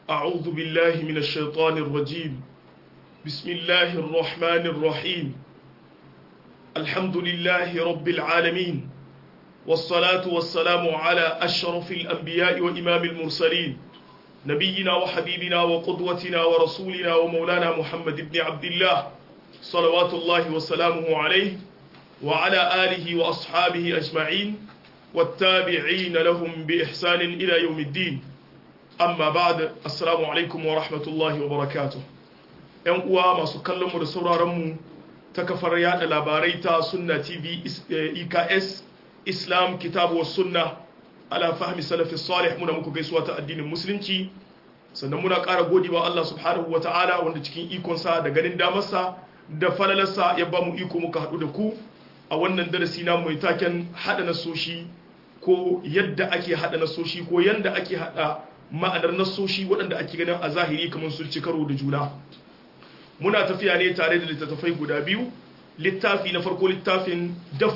أعوذ بالله من الشيطان الرجيم بسم الله الرحمن الرحيم الحمد لله رب العالمين والصلاة والسلام على أشرف الأنبياء وإمام المرسلين نبينا وحبيبنا وقدوتنا ورسولنا ومولانا محمد بن عبد الله صلوات الله وسلامه عليه وعلى آله وأصحابه أجمعين والتابعين لهم بإحسان إلى يوم الدين amma ba da assalamu alaikum wa rahmatullahi wa barakatuh yan uwa masu kallon mu da sauraron mu ta kafar yada labarai ta sunna tv eks islam kitabu wa sunna ala fahmi salafi salih muna muku gaisuwa ta addinin musulunci sannan muna ƙara gode wa Allah subhanahu wa ta'ala wanda cikin ikonsa da ganin damarsa da falalarsa ya ba mu iko muka haɗu da ku a wannan darasi na mai taken haɗa nasoshi ko yadda ake haɗa nasoshi ko yadda ake haɗa ma'anar nasoshi waɗanda ake ganin a zahiri kamar sun ci karo da juna muna tafiya ne tare da littattafai guda biyu littafi na farko littafin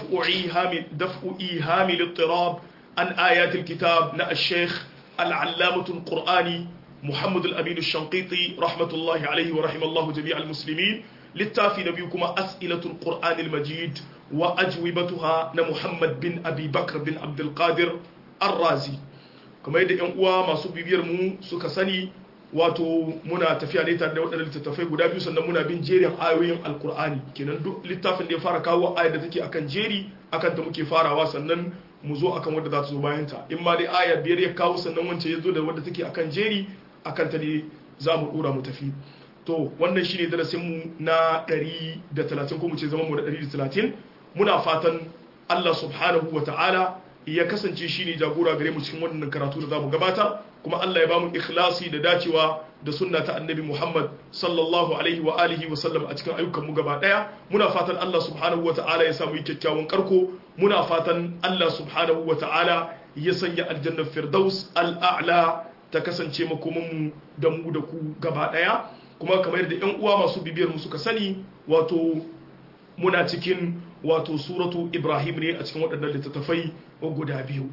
daf'u ihami littirab an ayatul kitab na al-sheikh al'allamatul qur'ani muhammad al-amin al-shanqiti rahmatullahi alaihi wa rahimallahu jami'al muslimin littafi na biyu kuma as'ilatul qur'anil majid wa ajwibatuha na muhammad bin abi bakr bin abdul qadir ar-razi kamar yadda 'yan uwa masu bibiyar mu suka sani wato muna tafiya ne tare da waɗannan littattafai guda biyu sannan muna bin jerin ayoyin alkur'ani kenan duk littafin da ya fara kawo ayar da take akan jeri akan ta muke farawa sannan mu zo akan wadda za ta zo bayan ta in ma dai aya biyar ya kawo sannan wancan ya zo da wadda take akan jeri akan ta ne za mu dora mu tafi to wannan shine darasin mu na 130 ko mu ce zaman mu da 130 muna fatan Allah subhanahu wa ta'ala ya kasance shi ne jagora gare mu cikin wannan karatu da za mu gabatar kuma Allah ya ba mu ikhlasi da dacewa da sunna ta annabi Muhammad sallallahu alaihi wa alihi wa sallam a cikin ayyukan mu gaba daya muna fatan Allah subhanahu wa ta'ala ya samu kyakkyawan karko muna fatan Allah subhanahu wa ta'ala ya sanya aljannar firdaus al'a'la ta kasance makomin mu da mu da ku gaba daya kuma kamar yadda yan uwa masu bibiyar mu suka sani wato muna cikin wato suratu ibrahim ne a cikin waɗannan littattafai guda biyu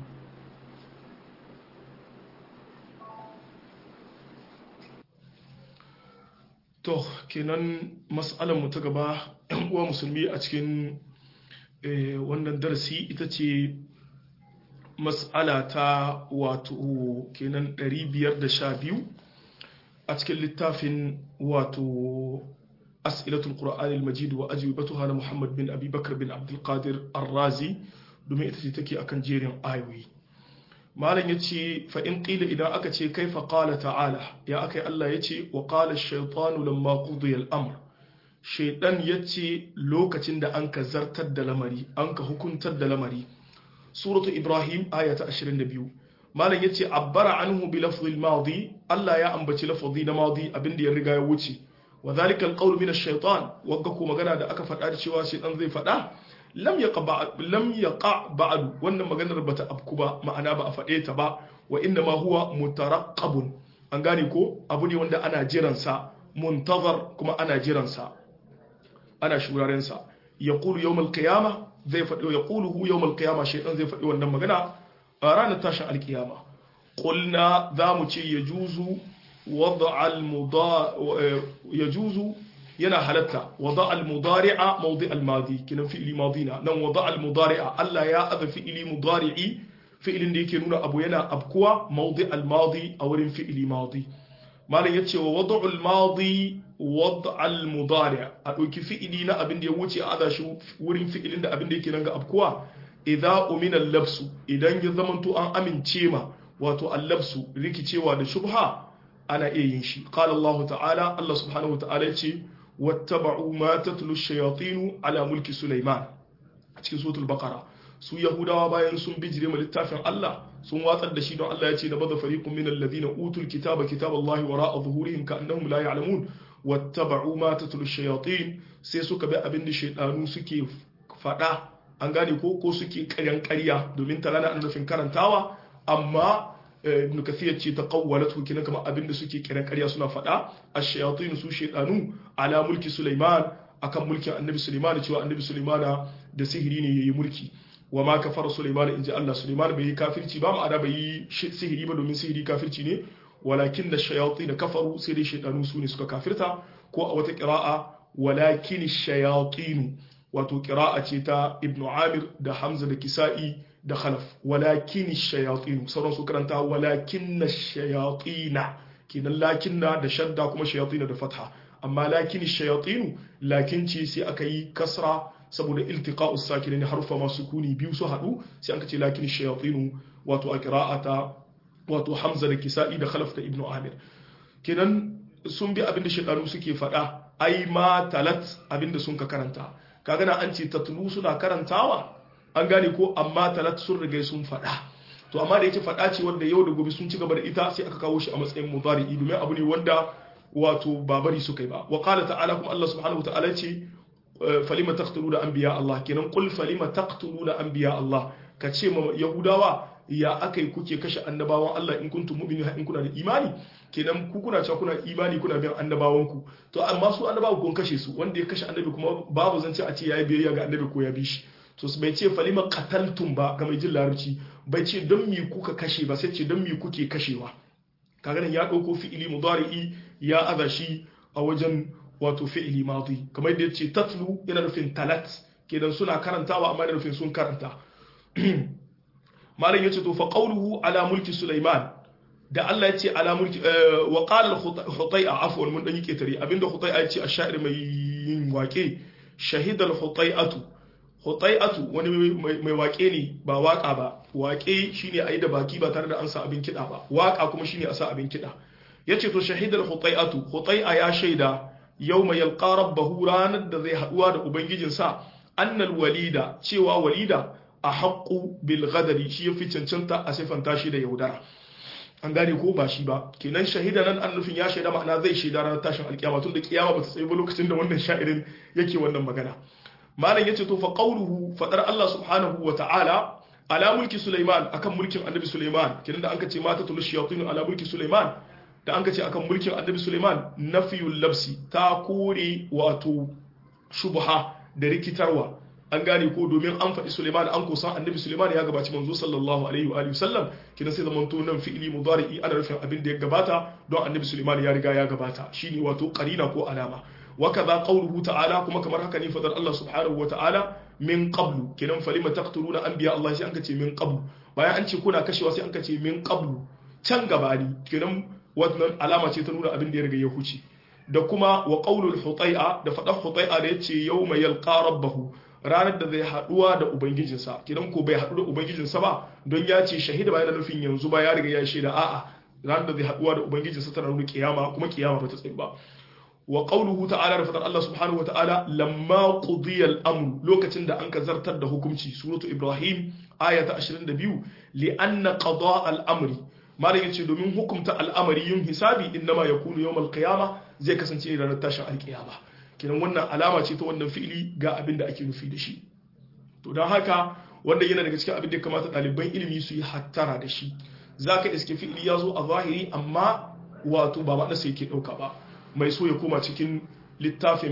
to kenan mu ta gaba ɗan uwa musulmi a cikin wannan darasi ita ce mas'ala ta wato kenan 512 a cikin littafin wato أسئلة القرآن المجيد وأجوبتها محمد بن أبي بكر بن عبد القادر الرازي domin ita ce take akan jerin ayoyi malam yace fa in qila idan aka ce kaifa qala ta'ala ya akai Allah yace wa qala ash-shaytanu lamma qudiya al-amr shaytan yace lokacin da an ka zartar da lamari an ka hukuntar da lamari suratu ibrahim aya ta 22 malam yace abbara anhu bi lafzi al-madi Allah ya ambaci lafzi na madi abinda ya riga ya wuce wa zalika alqawl min ash-shaytan wagga ko magana da aka faɗa da cewa shaytan zai faɗa lam yaqa lam yaqa ba'd wannan maganar bata afku ba ma'ana ba a faɗe ta ba wa inna ma huwa mutaraqqabun an gane ko abu ne wanda ana jiran sa muntazar kuma ana jiran sa ana shuraren sa yaqulu yawm al-qiyamah zai faɗi yaquluhu yawm al-qiyamah shaytan zai faɗi wannan magana a ranar tashin al-qiyama qulna za mu ce yajuzu وضع المضا يجوز yana halatta wada al-mudari'a mawdi al-madi kinan fi'li madina nan wada al-mudari'a Allah ya aza fi'li mudari'i fi'lin da yake nuna abu yana abkuwa mawdi al-madi a wurin fi'li madi malam yace wa wada al-madi wada al-mudari' a dauki fi'li na abin da ya wuce a aza shi wurin fi'lin da abin da yake nan ga abkuwa idza umina al-labsu idan ya zamanto an amince ma wato al-labsu rikicewa da shubha ana iya yin shi qala Allah ta'ala Allah subhanahu wa ta'ala yace wattaba'u ma tatlu ash-shayatin ala mulki Sulaiman a cikin suratul baqara su yahudawa bayan sun bijire ma littafin Allah sun watsar da shi don Allah yace nabadha fariqun min alladhina utul kitaba kitaballahi wara'a zuhurihim ka'annahum la ya'lamun wattaba'u ma tatlu ash-shayatin sai suka bi abin da shaydanu suke fada an gane ko ko suke ƙaryan ƙarya domin ta rana annafin karantawa amma ibn kathir ce ta qawwalatu kina kama abinda suke kiran ƙarya suna faɗa ash-shayatin su shaytanu ala mulki sulaiman akan mulkin annabi sulaiman cewa annabi sulaiman da sihiri ne yayi mulki wa ma kafara sulaiman inji Allah sulaiman bai yi kafirci ba ma'ana bai yi sihiri ba domin sihiri kafirci ne walakin da shayatin kafaru sai dai shaydanu su ne suka kafirta ko a wata qira'a walakin shayatin wato qira'a ce ta ibnu amir da hamza da kisa'i da khalaf walakin shayatin sauran su karanta walakin shayatina kenan lakinna da shadda kuma shayatin da fatha amma lakin shayatin lakin ce sai aka yi kasra saboda iltiqa'us sakinin harfa masu kuni biyu su hadu sai aka ce lakin shayatin wato a qira'ata wato hamza da kisa'i da khalaf da ibnu amir kenan sun bi abinda shaydanu suke faɗa ai ma talat abinda sun ka karanta kaga na an ce tatlu suna karantawa an gane ko amma talat sun riga sun faɗa to amma da yake faɗa ce wanda yau da gobe sun ci gaba da ita sai aka kawo shi a matsayin mudari'i domin abu ne wanda wato babari suka yi ba wa qala ta'ala kuma Allah subhanahu ta'ala ce falima taqtuluna anbiya Allah kenan qul falima taqtuluna anbiya Allah ka ce ma yahudawa ya akai kuke kashe annabawan Allah in kuntum mu'minin in kuna da imani kenan ku kuna cewa kuna imani kuna bin annabawan ku to amma su annabawa kun kashe su wanda ya kashe annabi kuma babu zance a ce yayi biyayya ga annabi ko ya bi shi to bai ce falima qataltum ba ga mai jin larabci bai ce don mi kuka kashe ba sai ce don mi kuke kashewa kaga nan ya dauko fi'ili mudari'i ya aza shi a wajen wato fi'ili madi kamar yadda yace tatlu yana nufin talat kenan suna karantawa amma yana nufin sun karanta malam yace to fa qawluhu ala mulki sulaiman da Allah yace ala mulki wa qala al-hutai'a afwan mun dan yi ketare abinda hutai'a yace ash-sha'ir mai yin wake shahida al-hutai'atu hutai'atu wani mai wake ne ba waka ba wake shine ayi da baki ba tare da an sa abin kida ba waka kuma shine a sa abin kida yace to shahidar hutai'atu hutai'a ya shaida yawma yalqa rabbahu ranar da zai haduwa da ubangijinsa annal walida cewa walida a haqqu bil ghadari shi yafi cancanta a sifanta shi da yaudara an gane ko ba shi ba kenan shahida nan an nufin ya shaida ma'ana zai shaida ranar tashin alkiyama tun da kiyama ba ta tsaye ba lokacin da wannan sha'irin yake wannan magana malam yace to fa qawluhu fadar Allah subhanahu wa ta'ala ala mulki Sulaiman akan mulkin Annabi Sulaiman kenan da anka ce mata tul shayatin ala mulki Sulaiman da anka ce akan mulkin Annabi Sulaiman nafiyul labsi ta kore wato shubha da rikitarwa an gane ko domin an faɗi Sulaiman an kusan Annabi Sulaiman ya gabaci manzo sallallahu alaihi wa alihi wasallam kidan sai zaman to nan fi'ili mudari'i ana rufin abin da ya gabata don Annabi Sulaiman ya riga ya gabata shine wato qarina ko alama وكذا قوله تعالى كما كما haka ne fadar Allah subhanahu wataala min qablu kenan falima taqtuluna anbiya Allah sai anka ce min qablu bayan an ce kuna kashewa sai anka ce min qablu can gabani kenan wannan alama ce ta nuna abin da ya riga ya huce da kuma wa qaulul hutai'a da fadar hutai'a da yace yawma yalqa rabbahu ranar da zai haduwa da ubangijinsa kenan ko bai hadu da ubangijinsa ba don ya ce shahida ba yana nufin yanzu ba ya riga ya shaida a'a ranar da zai haduwa da ubangijinsa tana nuna kiyama kuma kiyama ba ta tsaye ba wa qawluhu ta'ala da fadar Allah subhanahu wa ta'ala lamma qudiya al-amr lokacin da an zartar da hukunci suratu ibrahim aya ta 22 li anna qada al-amri malam yace domin hukumta al'amari yin hisabi innama yakunu yawm al-qiyama zai kasance ranar tashin al-qiyama kinan wannan alama ce ta wannan fi'ili ga abin da ake nufi da shi to don haka wanda yana daga cikin abin da kamata ɗaliban ilimi su yi hattara da shi zaka iske fi'ili ya zo a zahiri amma wato ba ma'anarsa yake ɗauka ba mai so ya koma cikin littafin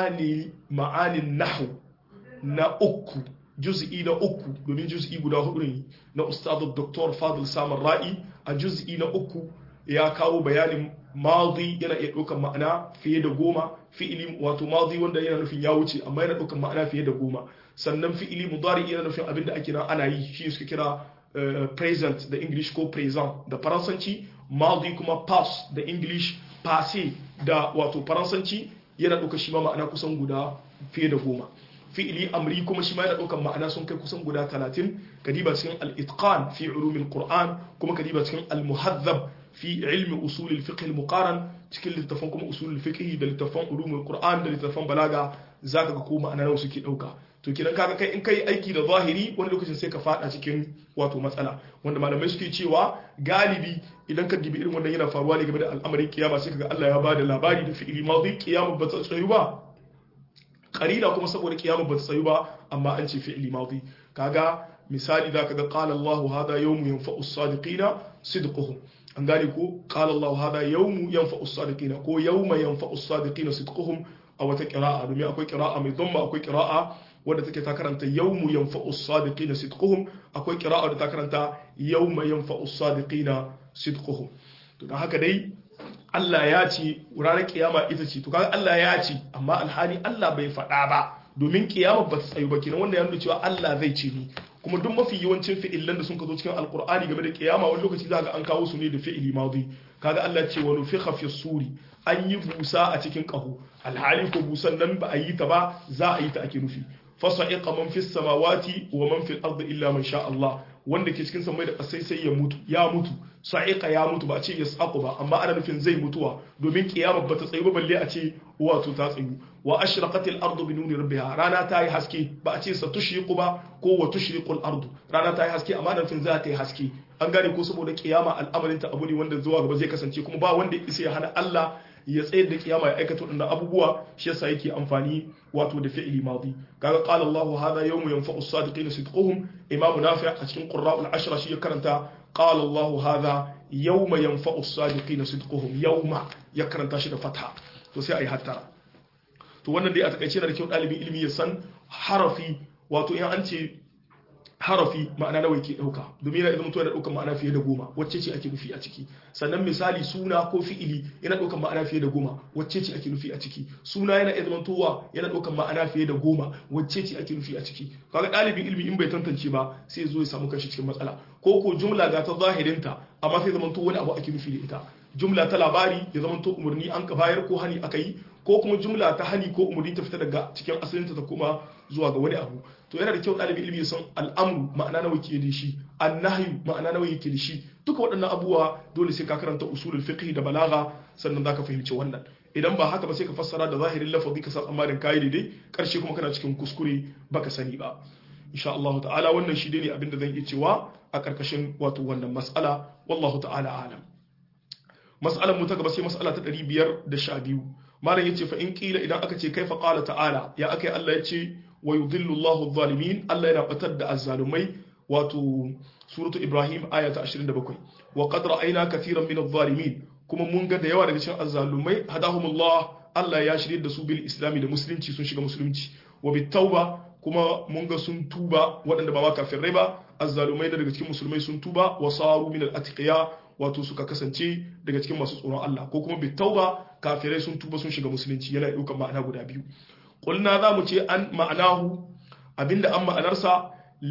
ma'anin nahu na uku juz'i na uku domin juz'i guda hudu ne na ustadu dr fadil samar ra'i a juz'i na uku ya kawo bayanin madi yana iya ɗaukar ma'ana fiye da goma fi'ili wato madi wanda yana nufin ya wuce amma yana ɗaukar ma'ana fiye da goma sannan fi'ili mudari yana nufin abin da ake nan ana yi shi suka kira present da english ko present da faransanci madi kuma past da english passé da wato faransanci yana ɗaukar shi ma ma'ana kusan guda fiye da goma fi'ili amri kuma shi ma yana ɗaukar ma'ana sun kai kusan guda talatin kadiba cikin al-itqan fi ulumin qur'an kuma kadiba cikin al-muhazzab fi ilmi usulil fiqh al-muqaran cikin littafan kuma usulul fiqh da littafan ulumul qur'an da littafan balaga zaka ga ko ma'ana nawa suke ɗauka to kidan kaga kai in kai aiki da zahiri wani lokacin sai ka fada cikin wato matsala wanda malamai suke cewa galibi idan ka dibi irin wannan yana faruwa ne game da al'amarin kiyama sai kaga Allah ya bada labari da fi'ili madi kiyama ba ta tsayu ba qarina kuma saboda kiyama ba ta tsayu ba amma an ce fi'ili madi kaga misali zaka ga qala Allahu hada yawmu yanfa'u as-sadiqina sidquhum an gane ko qala Allahu hada yawmu yanfa'u as-sadiqina ko yawma yanfa'u as-sadiqina sidquhum a wata qira'a domin akwai qira'a mai dhamma akwai qira'a wadda take ta karanta yawmu yanfa'u as-sadiqina sidquhum akwai qira'a da ta karanta yawma yanfa'u as-sadiqina sidquhum to don haka dai Allah ya ce ranar kiyama ita ce to kaga Allah ya ce amma alhali Allah bai faɗa ba domin kiyama ba ta tsayu ba kenan wanda ya nuna cewa Allah zai ce ni kuma duk mafi yawancin fi'ilan da sun ka zo cikin alkur'ani game da kiyama wani lokaci za ga an kawo su ne da fi'ili madi kaga Allah ce wa nufikha fi suri an yi busa a cikin kaho alhali ko busan nan ba a yi ta ba za a yi ta ake nufi fasa'iqa man fis samawati wa man fil ardi illa man sha Allah wanda ke cikin samai da kasai sai ya mutu ya mutu sa'iqa ya mutu ba a ce yasaqu ba amma ana nufin zai mutuwa domin kiyama ba ta tsayu ba balle a ce wato ta tsayu wa ashraqatil ardu bi nuri rabbiha rana ta yi haske ba a ce sa tushriqu ba ko wa tushriqul ardu rana ta yi haske amma ana nufin za ta yi haske an gane ko saboda kiyama al'amarin ta abu ne wanda zuwa gaba zai kasance kuma ba wanda isa ya hana Allah ya tsayar da kiyama ya aikata wadannan abubuwa shi yasa yake amfani wato da fi'ili madi kaga qala Allah hadha yawmu yanfa'u as-sadiqina sidquhum imamu nafi' a cikin qurra'ul ashra shi ya karanta qala Allah hadha yawma yanfa'u as-sadiqina sidquhum yawma ya karanta shi da fatha to sai ayi hattara to wannan dai a takaice da kyau dalibin ilimi ya san harafi wato in an ce harafi ma'ana nawa yake dauka domin yana idan mutum yana daukan ma'ana fiye da goma wacce ce ake nufi a ciki sannan misali suna ko fi'ili yana daukan ma'ana fiye da goma wacce ce ake nufi a ciki suna yana iya zamantowa yana daukan ma'ana fiye da goma wacce ce ake nufi a ciki kaga dalibin ilimi in bai tantance ba sai zo ya samu kanshi cikin matsala ko ko jumla ga ta zahirinta amma sai zamanto wani abu ake nufi da ita jumla ta labari ya zamanto umarni an ka bayar ko hani aka yi ko kuma jumla ta hani ko umarni ta fita daga cikin asalinta ta kuma zuwa ga wani abu to yana da kyau ɗalibin ilimi ya san al'amru ma'ana nawa ke da shi annahyu ma'ana nawa yake da shi duka waɗannan abubuwa dole sai ka karanta usulul fiqh da balaga sannan zaka fahimci wannan idan ba haka ba sai ka fassara da zahirin lafazi ka san amarin kai daidai karshe kuma kana cikin kuskure baka sani ba insha Allah ta'ala wannan shi ne abin da zan iya cewa a karkashin wato wannan mas'ala wallahu ta'ala alam mas'alar mu ta gaba sai mas'ala ta 512 malam yace fa in kila idan aka ce kaifa qala ta'ala ya akai Allah yace wa yudhillu Allahu adh-dhalimin Allah yana batar da azzalumai wato suratu Ibrahim aya ta 27 wa qad ra'ayna katiran min adh-dhalimin kuma mun ga da yawa daga cikin azzalumai hadahumullah Allah ya shirye da su bil islami da musulunci sun shiga musulunci wa bit tauba kuma mun ga sun tuba waɗanda ba ma kafirai ba azzalumai da daga cikin musulmai sun tuba wa saru min al-atqiya wato suka kasance daga cikin masu tsoron Allah ko kuma bit tauba kafirai sun tuba sun shiga musulunci yana ɗaukar ma'ana guda biyu qulna za mu ce an ma'anahu abinda an ma'anarsa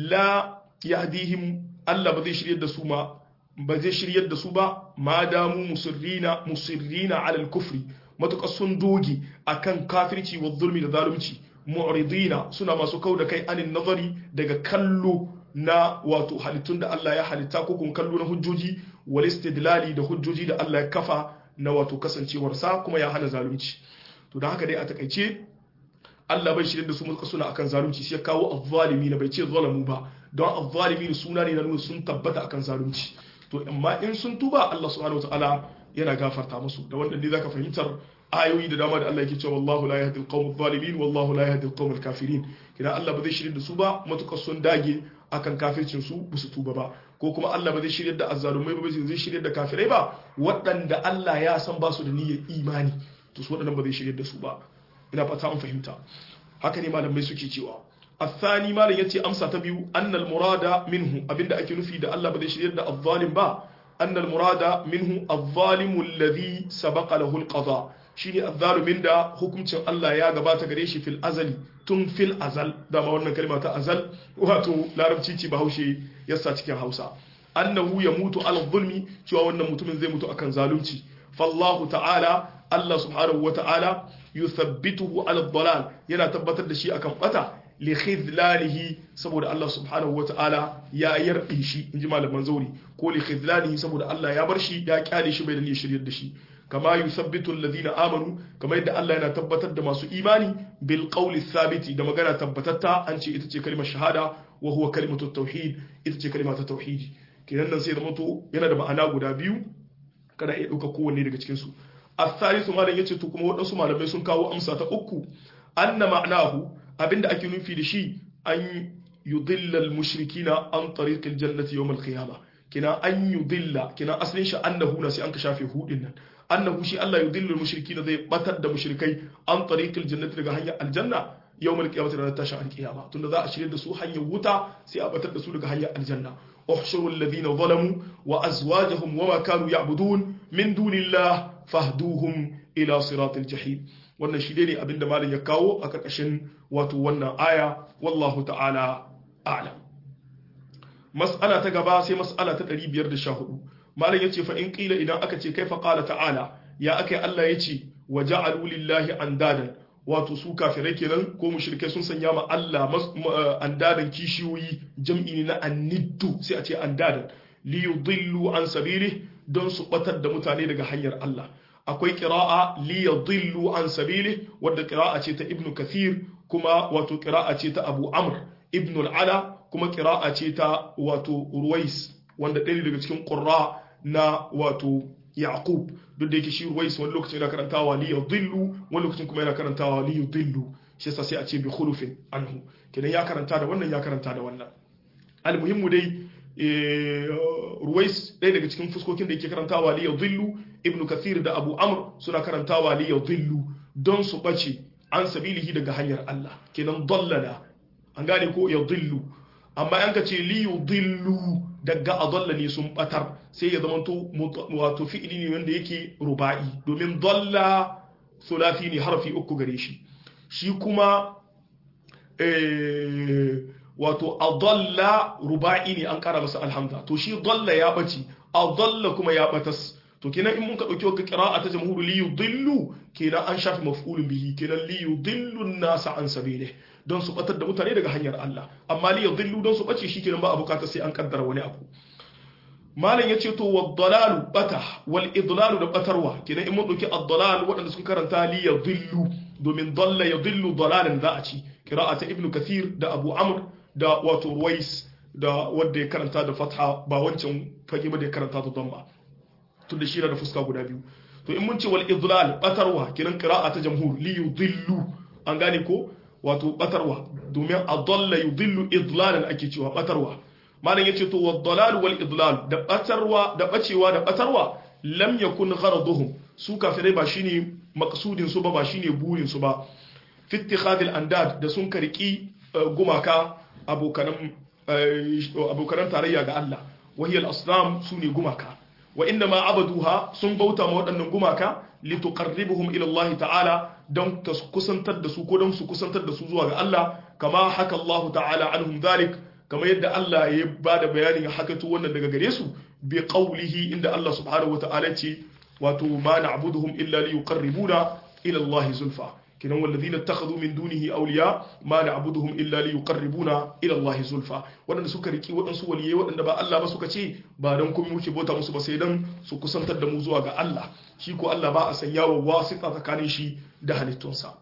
la yahdihim Allah ba zai shiryar da su ma ba zai shiryar da su ba ma damu musirrina musirrina ala al-kufri matuƙar sun doge akan kafirci wa zulmi da zalunci mu'ridina suna masu kau da kai anin nazari daga kallo na wato halittun da Allah ya halitta ko kun kallo na hujjoji wal istidlali da hujjoji da Allah ya kafa na wato kasancewarsa kuma ya hana zalunci to da haka dai a takaice Allah bai shirye da su mulka suna akan zalunci sai ya kawo azzalimi na bai ce zalamu ba don azzalimi suna ne na nuna sun tabbata akan zalunci to amma in sun tuba Allah subhanahu wataala yana gafarta musu da wannan ne zaka fahimtar ayoyi da dama da Allah yake cewa wallahu la yahdi al-qawm adh-dhalimin wallahu la yahdi al-qawm al-kafirin kina Allah ba zai shirye da su ba matukar sun dage akan kafircin su ba su tuba ba ko kuma Allah ba zai shirye da azzalumai ba zai shirye da kafirai ba waɗanda Allah ya san ba su da niyyar imani to su waɗannan ba zai shirye da su ba ina fata an fahimta haka ne malamai suke cewa الثاني ما يتي أمسى تبيو أن المراد منه أبن أكي نفي دا الله بدي شرير دا الظالم با أن المراد منه الظالم الذي سبق له القضاء shine azzalumin da hukuncin Allah ya gabata gare shi fil azali tun fil azal dama wannan kalma ta azal wato larabci ce bahaushe yasa cikin Hausa annahu ya mutu ala zulmi cewa wannan mutumin zai mutu akan zalunci fallahu ta'ala Allah subhanahu wa ta'ala yuthabbituhu ala dalal yana tabbatar da shi akan bata li khidlalihi saboda Allah subhanahu wa ta'ala ya yarbe shi inji malaman zauri ko li khidlalihi saboda Allah ya bar shi ya kyale shi bai da niyyar shiryar da shi kama yusabbitu alladhina amanu kama yadda Allah yana tabbatar da masu imani bil qawli thabiti da magana tabbatatta an ce ita ce kalmar shahada wa huwa kalimatu tauhid ita ce kalmar ta tauhidi kenan nan sai da mutu yana da ma'ana guda biyu kada ya dauka kowanne daga cikin su as-salisu malam yace to kuma wadansu malamai sun kawo amsa ta uku anna ma'nahu abinda ake nufi da shi an yudilla al-mushrikina an tariq al-jannati yawm al-qiyamah kina an yudilla kina asalin shi annahu na sai an ka shafe hudin nan annahu shi Allah yudillu al-mushrikina zai batar da mushrikai an tariq al-jannati daga hanyar aljanna yawm al-qiyamah ranar tashin al-qiyama tunda za a shirye da su hanyar wuta sai a batar da su daga hanyar aljanna احشروا الذين ظلموا وأزواجهم وما كانوا يعبدون من دون الله فاهدوهم إلى صراط الجحيم wannan shi ne abin da malam ya kawo a ƙarƙashin wato wannan aya wallahu ta'ala a'lam mas'ala ta gaba sai mas'ala ta 514 malam yace fa in qila idan aka ce kaifa qala ta'ala ya akai Allah yace wa ja'alu lillahi andadan wato su kafirai kenan ko mushrikai sun sanya ma Allah andadan kishiyoyi jam'i ne na anniddu sai a ce andadan li yudillu an sabili don su batar da mutane daga hanyar Allah akwai qira'a li yudillu an sabili wadda qira'a ce ta ibnu kathir kuma wato qira'a ce ta abu amr ibnu al-ala kuma qira'a ce ta wato ruwais wanda ɗaya daga cikin qurra na wato yaqub duk da yake shi ruwais wani lokacin yana karantawa li yudillu wani lokacin kuma yana karantawa li yudillu shi yasa sai a ce bi khulufin anhu kenan ya karanta da wannan ya karanta da wannan almuhimmu dai ruwais ɗaya daga cikin fuskokin da yake karantawa li yudillu ibnu kathir da abu amr suna karantawa li yudillu don su bace an sabilihi daga hanyar Allah kenan dallala an gane ko yudillu amma an ka ce li yudillu daga adalla ne sun batar sai ya zama to wato fi'ili ne wanda yake ruba'i domin dalla sulafi ne harfi uku gare shi shi kuma wato adalla ruba'i ne an kara masa alhamza to shi dalla ya bace adalla kuma ya batas to kenan in mun ka dauki wata qira'a ta jamhuru li yudillu kenan an shafi maf'ulun bihi kenan li yudillu an-nas an sabilihi don su batar da mutane daga hanyar Allah amma li yudillu don su bace shikenan ba a bukata sai an kaddara wani abu malam yace to wad-dalalu bata wal idlalu da batarwa kenan in mun dauki ad-dalal wadanda sun karanta li yudillu domin dalla yudillu dalalan za a ci qira'ata ibnu kathir da abu amr da wato ruwais da wanda ya karanta da fatha ba wancan fage ba da ya karanta da damma tun da shi da fuska guda biyu to in mun ce wal idlal batarwa kiran qira'a ta jamhur li yudillu an gane ko wato batarwa domin adalla yudillu idlalan ake cewa batarwa malam yace to wad dalal wal idlal da batarwa da bacewa da batarwa lam yakun gharaduhum su kafirai ba shine maqsudin su ba ba shine burin su ba fi ittikhadil andad da sun kariki gumaka abokanan abokanan tarayya ga Allah wahiyal asnam sune gumaka wa inna ma abaduha sun bauta ma waɗannan gumaka lituqarribuhum ila Allah ta'ala don ta kusantar da su ko don su kusantar da su zuwa ga Allah kama haka Allah ta'ala anhum dhalik kama yadda Allah ya bada bayanin hakatu wannan daga gare su bi qawlihi inda Allah subhanahu wa ta'ala ce wato ma na'buduhum illa liyuqarribuna ila Allah zulfa kinan walladhina ittakhadhu min dunihi awliya ma na'buduhum illa liyuqarribuna ila Allah zulfa wadanda suka riki wadansu waliyai wadanda ba Allah ba suka ce ba dan kuma muke bauta musu ba sai dan su kusantar da mu zuwa ga Allah shi ko Allah ba a sanya wa wasita tsakanin shi da halittunsa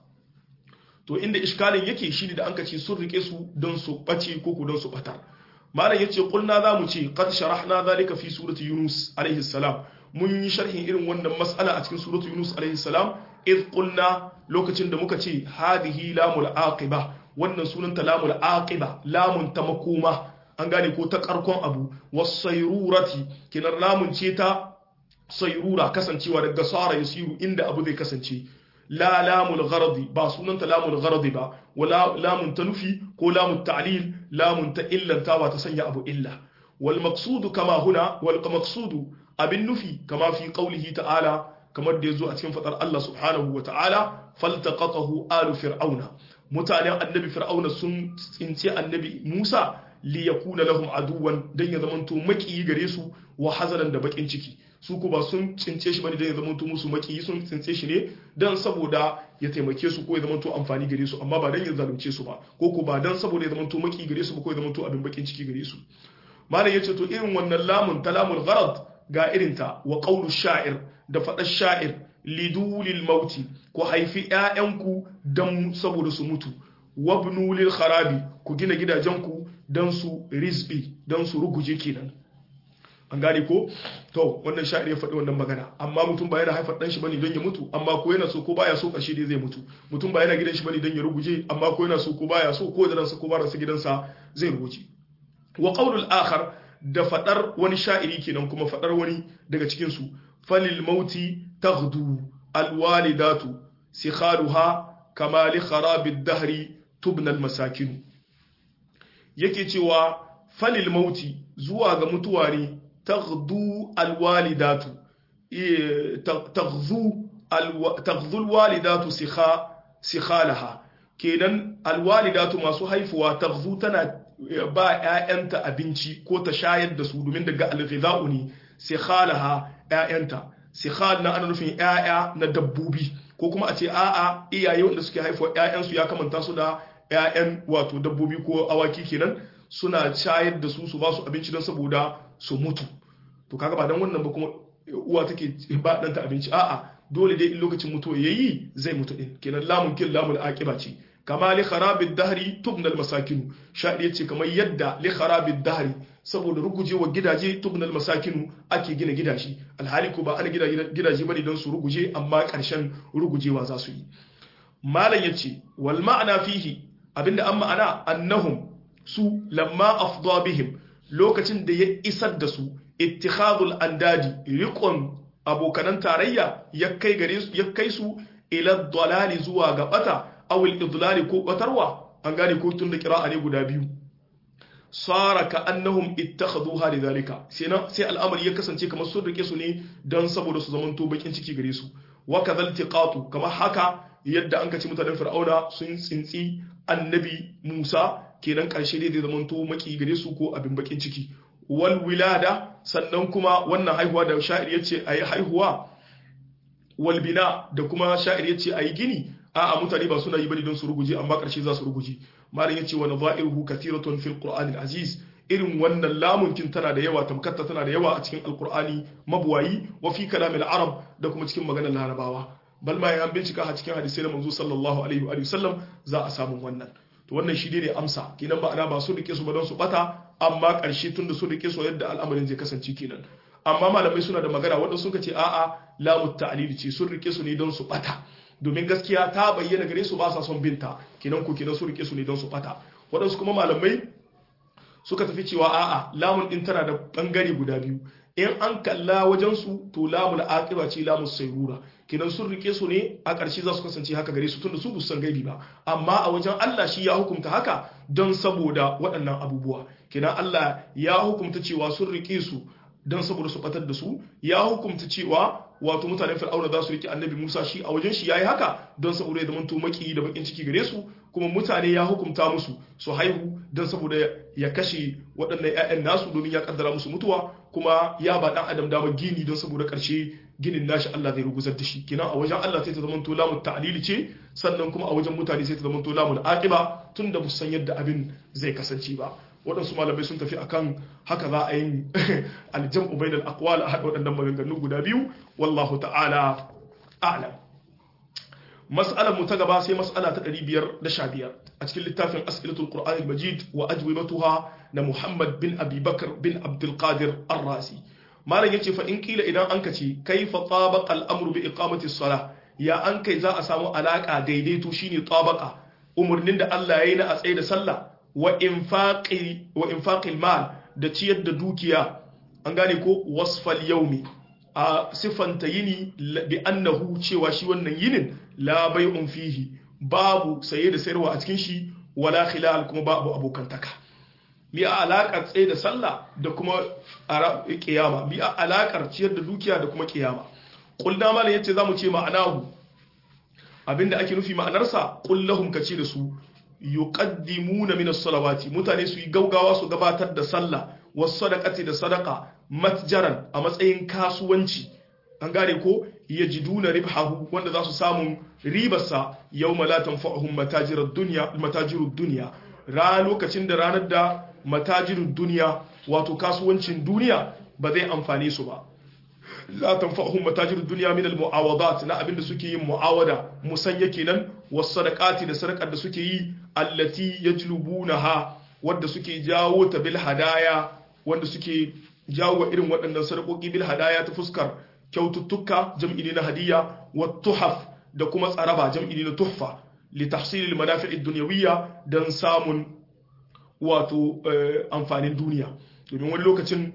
to inda iskalin yake shine da anka ce sun rike su don su bace ko ku don su batar malam yace qulna zamu ce qad sharahna zalika fi surati yunus alaihi salam mun yi sharhin irin wannan mas'ala a cikin suratu yunus alaihi salam id qulna lokacin da muka ce hadhihi lamul aqiba wannan sunanta lamul aqiba lamun ta makoma an gane ko ta karkon abu wasayrurati kinar lamun ce ta sayrura kasancewa daga sara yasiru inda abu zai kasance la lamul gharadi ba sunanta lamul gharadi ba wala lamun ta nufi ko lamun ta'lil lamun ta illanta ba ta sanya abu illa wal maqsudu kama huna wal maqsudu abin nufi kama fi qawlihi ta'ala kamar da yazo a cikin fadar Allah subhanahu wa ta'ala faltaqatahu alu fir'auna mutanen annabi fir'auna sun tsince annabi Musa li yakuna lahum aduwan dan ya zamanto maki gare su wa hazanan da bakin ciki su ko ba sun tsince shi bane dan ya zamanto musu maki sun tsince shi ne dan saboda ya taimake su ko ya zamanto amfani gare su amma ba dan ya zalunce su ba ko ko ba dan saboda ya zamanto maki gare su ba ko ya zamanto abin bakin ciki gare su malam yace to irin wannan lamun talamul gharad ga irinta wa qawlu sha'ir da faɗar sha'ir lidulil mauti ku haifi ‘ya'yanku don saboda su mutu wabnu lil kharabi ku gina gidajenku don su rizbi don su ruguje kenan an gane ko to wannan sha'ir ya faɗi wannan magana amma mutum ba yana haifar ɗan shi bane don ya mutu amma ko yana so ko baya so ƙarshe dai zai mutu mutum ba yana gidan shi bane don ya ruguje amma ko yana so ko baya so ko da ransa ko ba ransa gidansa zai ruguje wa qawlul akhar da faɗar wani sha'iri kenan kuma faɗar wani daga cikin su falil mauti taghdu alwalidatu sikhaluha kama li kharabid dahri tubna almasakin yake cewa falil mauti zuwa ga mutuwa ne taghdu alwalidatu taghzu taghzu alwalidatu sikha sikhalaha kenan alwalidatu masu haifuwa taghzu tana ba ƴaƴanta abinci ko ta shayar da su domin daga alghidha'u ne sikhalaha ƴaƴanta sikhal na ana nufin ƴaƴa na dabbobi ko kuma a ce a'a iyaye wanda suke haifuwa ƴaƴansu ya kamanta su da ƴaƴan wato dabbobi ko awaki kenan suna shayar da su su ba su abinci don saboda su mutu to kaga ba dan wannan ba kuma uwa take ba danta abinci a'a dole dai in lokacin mutuwa yayi zai mutu din kenan lamun kin lamul aqiba ce kama li kharabid dahri tubnal masakin shadi yace kamar yadda li kharabid dahri saboda rugujewa gidaje tubnal masakin ake gina gidaje alhali ko ba ana gina gidaje bane don su ruguje amma karshen rugujewa za su yi malam yace wal ma'ana fihi abinda an ma'ana annahum su lamma afda bihim lokacin da ya isar da su ittikhadul andadi riqon abokanan tarayya ya kai gare su ya kai su ila dalali zuwa ga bata aw al idlali ko batarwa an gane ko tun da qira'a ne guda biyu sara ka annahum ittakhaduha lidhalika sai na sai al'amari ya kasance kamar sun rike su ne dan saboda su zamanto bakin ciki gare su wa kadhal tiqatu kamar haka yadda an kaci mutanen fir'auna sun tsintsi annabi Musa kenan karshe dai zai zamanto maki gare su ko abin bakin ciki wal wilada sannan kuma wannan haihuwa da sha'ir yace ayi haihuwa wal bina da kuma sha'ir yace ayi gini a'a mutane ba suna yi bane don su ruguje amma karshe za su ruguje malam yace wa nadha'iruhu kathiratun fil qur'anil aziz irin wannan lamunkin tana da yawa tamkatta tana da yawa a cikin alqur'ani mabuwayi wa fi kalamil arab da kuma cikin maganar larabawa bal ma an bincika a cikin hadisai na manzo sallallahu alaihi wa sallam za a samu wannan to wannan shi ne amsa kenan ba ana ba su rike su ba don su bata amma karshe tun da su rike su yadda al'amarin zai kasance kenan amma malamai suna da magana waɗansu suka ce a'a lamu ta'lili ce sun rike su ne don su bata domin gaskiya ta bayyana gare su ba sa son binta kenan ko kenan su rike su ne don su bata waɗansu kuma malamai suka tafi cewa a'a lamun din tana da bangare guda biyu in an kalla wajen su to lamul aqiba ce lamus sayrura kenan sun rike su ne a ƙarshe za su kasance haka gare su tunda su bu san gaibi ba amma a wajen Allah shi ya hukunta haka don saboda waɗannan abubuwa kenan Allah ya hukunta cewa sun rike su don saboda su batar da su ya hukunta cewa wato mutanen fir'auna za su rike annabi Musa shi a wajen shi yayi haka don saboda ya zama to maki da bakin ciki gare su kuma mutane ya hukunta musu su haihu don saboda ya kashe waɗannan ƴaƴan nasu domin ya kaddara musu mutuwa kuma ya ba dan adam dama gini don saboda ƙarshe ginin nashi Allah zai ruguzar da shi kenan a wajen Allah sai ta zama to lamu ta'lili ce sannan kuma a wajen mutane sai ta zama to lamu aqiba tunda bu san yadda abin zai kasance ba waɗansu malamai sun tafi akan haka za a yi aljam'u bainal aqwal a haɗa waɗannan maganganu guda biyu wallahu ta'ala a'lam mas'alar mu ta gaba sai mas'ala ta 515 a cikin littafin as'ilatul qur'anil majid wa ajwibatuha na muhammad bin abi bakr bin abdul qadir ar-razi malam yace fa in kila idan an kace kaifa tabaqa al-amru bi iqamati as-salah ya an kai za a samu alaka daidaito shine tabaqa umurnin da Allah yayi na a tsaye da sallah wa infaqil mal da ciyar da dukiya an gane ko wasfal yaumi a siffanta yini bi annahu cewa shi wannan yinin la bai'un fihi babu saye da sayarwa a cikin shi wala khilal kuma babu abokantaka bi a alakar tsaye da sallah da kuma kiyama bi a alakar ciyar da dukiya da kuma kiyama kulna malam yace zamu ce ma'anahu abinda ake nufi ma'anarsa kullahum kace da su yuqaddimuna min as-salawati mutane su yi gaugawa su gabatar da sallah was sadaqati da sadaqa matjaran a matsayin kasuwanci an gane ko yajiduna ribhahu wanda za su samu ribarsa yawma la tanfa'uhum matajirud dunya matajirud dunya ra lokacin da ranar da matajirud dunya wato kasuwancin duniya ba zai amfane su ba la tanfa'uhum matajirud dunya min al-mu'awadat na abinda suke yin mu'awada musanya kenan was sadaqati da sadaqar da suke yi allati yajlubunaha wanda suke jawo ta bil hadaya wanda suke jawo irin waɗannan sadakoki bil hadaya ta fuskar kyaututtuka jam'i ne na hadiya wa tuhaf da kuma tsaraba jam'i ne na tuhfa li tahsil al manafi' ad dunyawiyya dan samun wato amfanin duniya domin wani lokacin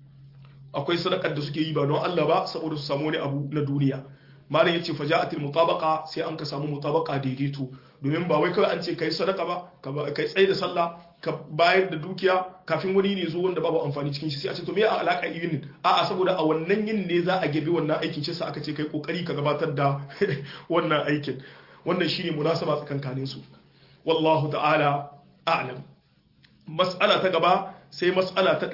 akwai sadakar da suke yi ba don Allah ba saboda su samu wani abu na duniya malam yace faja'atil mutabaqa sai an ka samu mutabaqa daidaito domin ba wai kawai an ce kai sadaka ba kai tsaye da sallah ka bayar da dukiya kafin wani ne zo wanda babu amfani cikin shi sai a ce to me a alaka yin a'a saboda a wannan yin ne za a girbi wannan aikin shi sa aka ce kai kokari ka gabatar da wannan aikin wannan shine munasaba tsakankanin su wallahu ta'ala a'lam mas'ala ta gaba sai mas'ala ta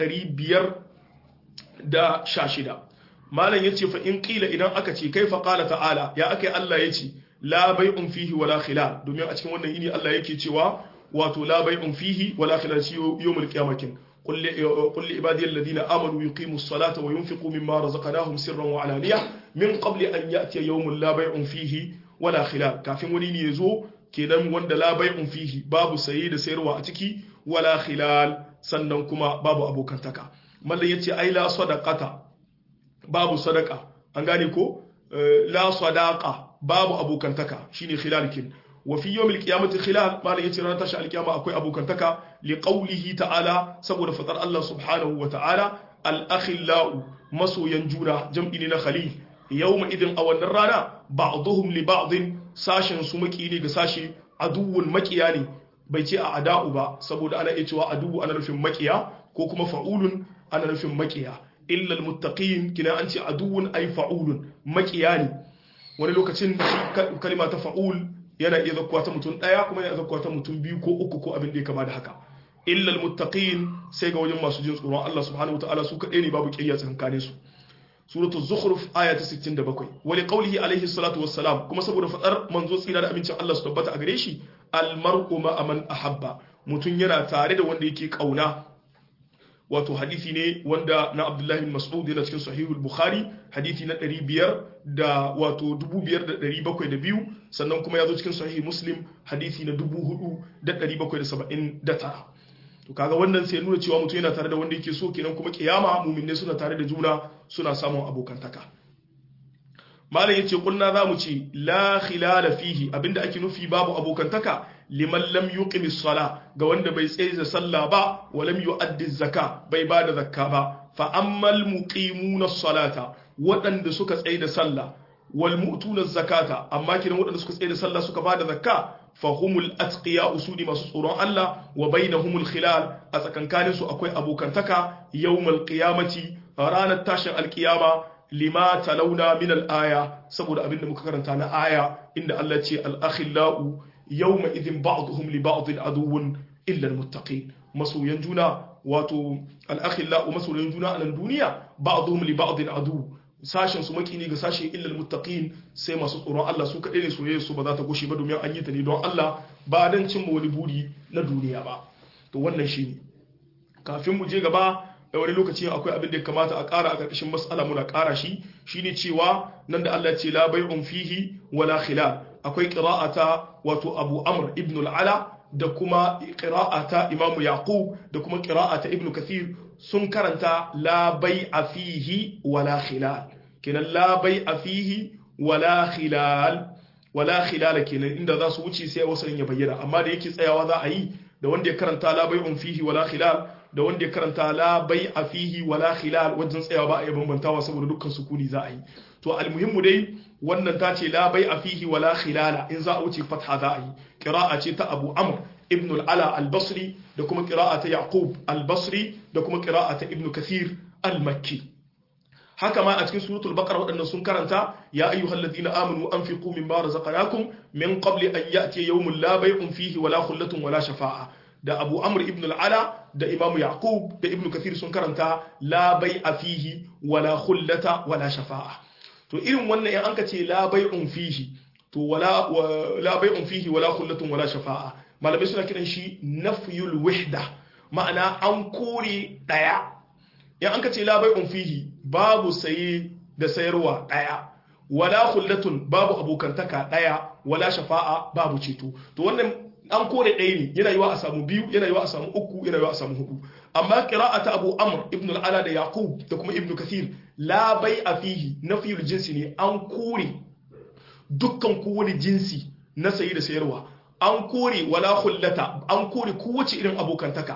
516 malam yace fa in qila idan aka ce kaifa qala ta'ala ya akai Allah yace la bai'un fihi wala khilal domin a cikin wannan yini Allah yake cewa wato la bai'un fihi wala khilal shi yawmul qiyamatin qul li qul li ibadiyal ladina amanu yuqimus salata wa yunfiqu mimma razaqnahum sirran wa alaniya min qabli an ya'tiya yawmul la bai'un fihi wala khilal kafin wani ne yazo kenan wanda la bai'un fihi babu saye da sayarwa a ciki wala khilal sannan kuma babu abokantaka mallan yace ai la sadaqata babu sadaka an gane ko la sadaqa babu abokantaka shine khilalkin wa fi yawmil qiyamati khilal mallan yace ranar tashi alkiyama akwai abokantaka li qawlihi ta'ala saboda fatar Allah subhanahu wa ta'ala al akhillau masoyan juna jam'i ne na khalil yawma idin a wannan rana ba'dhum li ba'dhin sashin su maki ne ga sashi aduwwun makiya ne bai ce a ada'u ba saboda ana iya cewa aduwu ana nufin makiya ko kuma fa'ulun ana nufin makiya illa almuttaqin kina an ce aduwwun ay fa'ulun makiya ne wani lokacin kalima ta fa'ul yana iya zakkuwa ta mutum daya kuma yana zakkuwa ta mutum biyu ko uku ko abin da ya kama da haka illa almuttaqin sai ga wajen masu jin tsoron Allah subhanahu wataala su kadai ne babu kiyaya tsakanin su suratul zukhruf aya ta 67 wa liqawlihi alayhi salatu wassalam kuma saboda fadar manzo tsira da amincin Allah su tabbata a gare shi almar'u ma man ahabba mutun yana tare da wanda yake kauna wato hadisi ne wanda na Abdullah bin Mas'ud yana cikin sahihul Bukhari hadisi na 500 da wato 5702 sannan kuma ya zo cikin sahih Muslim hadisi na 4779 to kaga wannan sai nuna cewa mutum yana tare da wanda yake so kenan kuma kiyama mu'minne suna tare da juna suna samun abokantaka malam yace kulna zamu ce la khilala fihi abinda ake nufi babu abokantaka liman lam yuqimi sala ga wanda bai tsaye da sallah ba wa lam yu'addi zaka bai bada zakka ba fa ammal muqimuna salata waɗanda suka tsaye da sallah wal mu'tuna zakata amma kiran waɗanda suka tsaye da sallah suka bada zakka fahumul atqiya usudi masu tsoron Allah wa bainahumul khilal a tsakankanin su akwai abokantaka yawmal qiyamati ranar tashin alkiyama lima talawna min al-aya saboda abinda muka karanta na aya inda Allah ce al-akhillau yawma idhin ba'dhum li ba'd aduwwun illa al-muttaqin masoyan juna wato al-akhillau masoyan juna a nan duniya ba'dhum li ba'd adu sashen su maki ne ga sashen illal muttaqin sai masu tsoron Allah su kaɗai ne soyayya su ba za ta gushe ba domin an yi ta ne don Allah ba dan cimma wani buri na duniya ba to wannan shine kafin mu je gaba da wani lokaci akwai abin da ya kamata a ƙara a ƙarƙashin mas'ala muna ƙara shi shine cewa nan da Allah ce la bai'un fihi wala khilal akwai qira'ata wato Abu Amr ibn al-Ala da kuma qira'ata Imam Yaqub da kuma qira'ata Ibn Kathir sun karanta la bai'a fihi wala khilal kenan la bai'a fihi wala khilal wala khilal kenan inda za su wuce sai wasalin ya bayyana amma da yake tsayawa za a yi da wanda ya karanta la bai'un fihi wala khilal da wanda ya karanta la bai'a fihi wala khilal wajen tsayawa ba a yi bambantawa saboda dukkan sukuni za a yi to almuhimmu dai wannan ta ce la bai'a fihi wala khilala in za a wuce fatha za a yi qira'a ce ta Abu Amr ibn al-Ala al-Basri da kuma qira'a ta Yaqub al-Basri da kuma qira'a ta Ibn Kathir al-Makki haka ma a cikin suratul baqara waɗannan sun karanta ya ayyuhalladhina amanu anfiqu mimma razaqnakum min qabli an ya'tiya yawmun la bay'un fihi wala khullatun wala shafa'a da Abu Amr ibn al-Ala da Imam Yaqub da Ibn Kathir sun karanta la bai'a fihi wala khullata wala shafa'a to irin wannan in anka ce la bai'un fihi to wala la bai'un fihi wala khullatun wala shafa'a malamai suna kiran shi nafyul wahda ma'ana an kore daya in anka ce la bai'un fihi babu saye da sayarwa daya wala khullatun babu abokantaka daya wala shafa'a babu ceto to wannan an kore ɗaya ne yana yiwa a samu biyu yana yiwa a samu uku yana yiwa a samu hudu amma qira'ata Abu Amr ibn al-Ala da Yaqub da kuma Ibn Kathir la bai'a fihi nafiyul jinsi ne an kore dukkan kowane jinsi na sayi da sayarwa an kore wala khullata an kore kowace irin abokantaka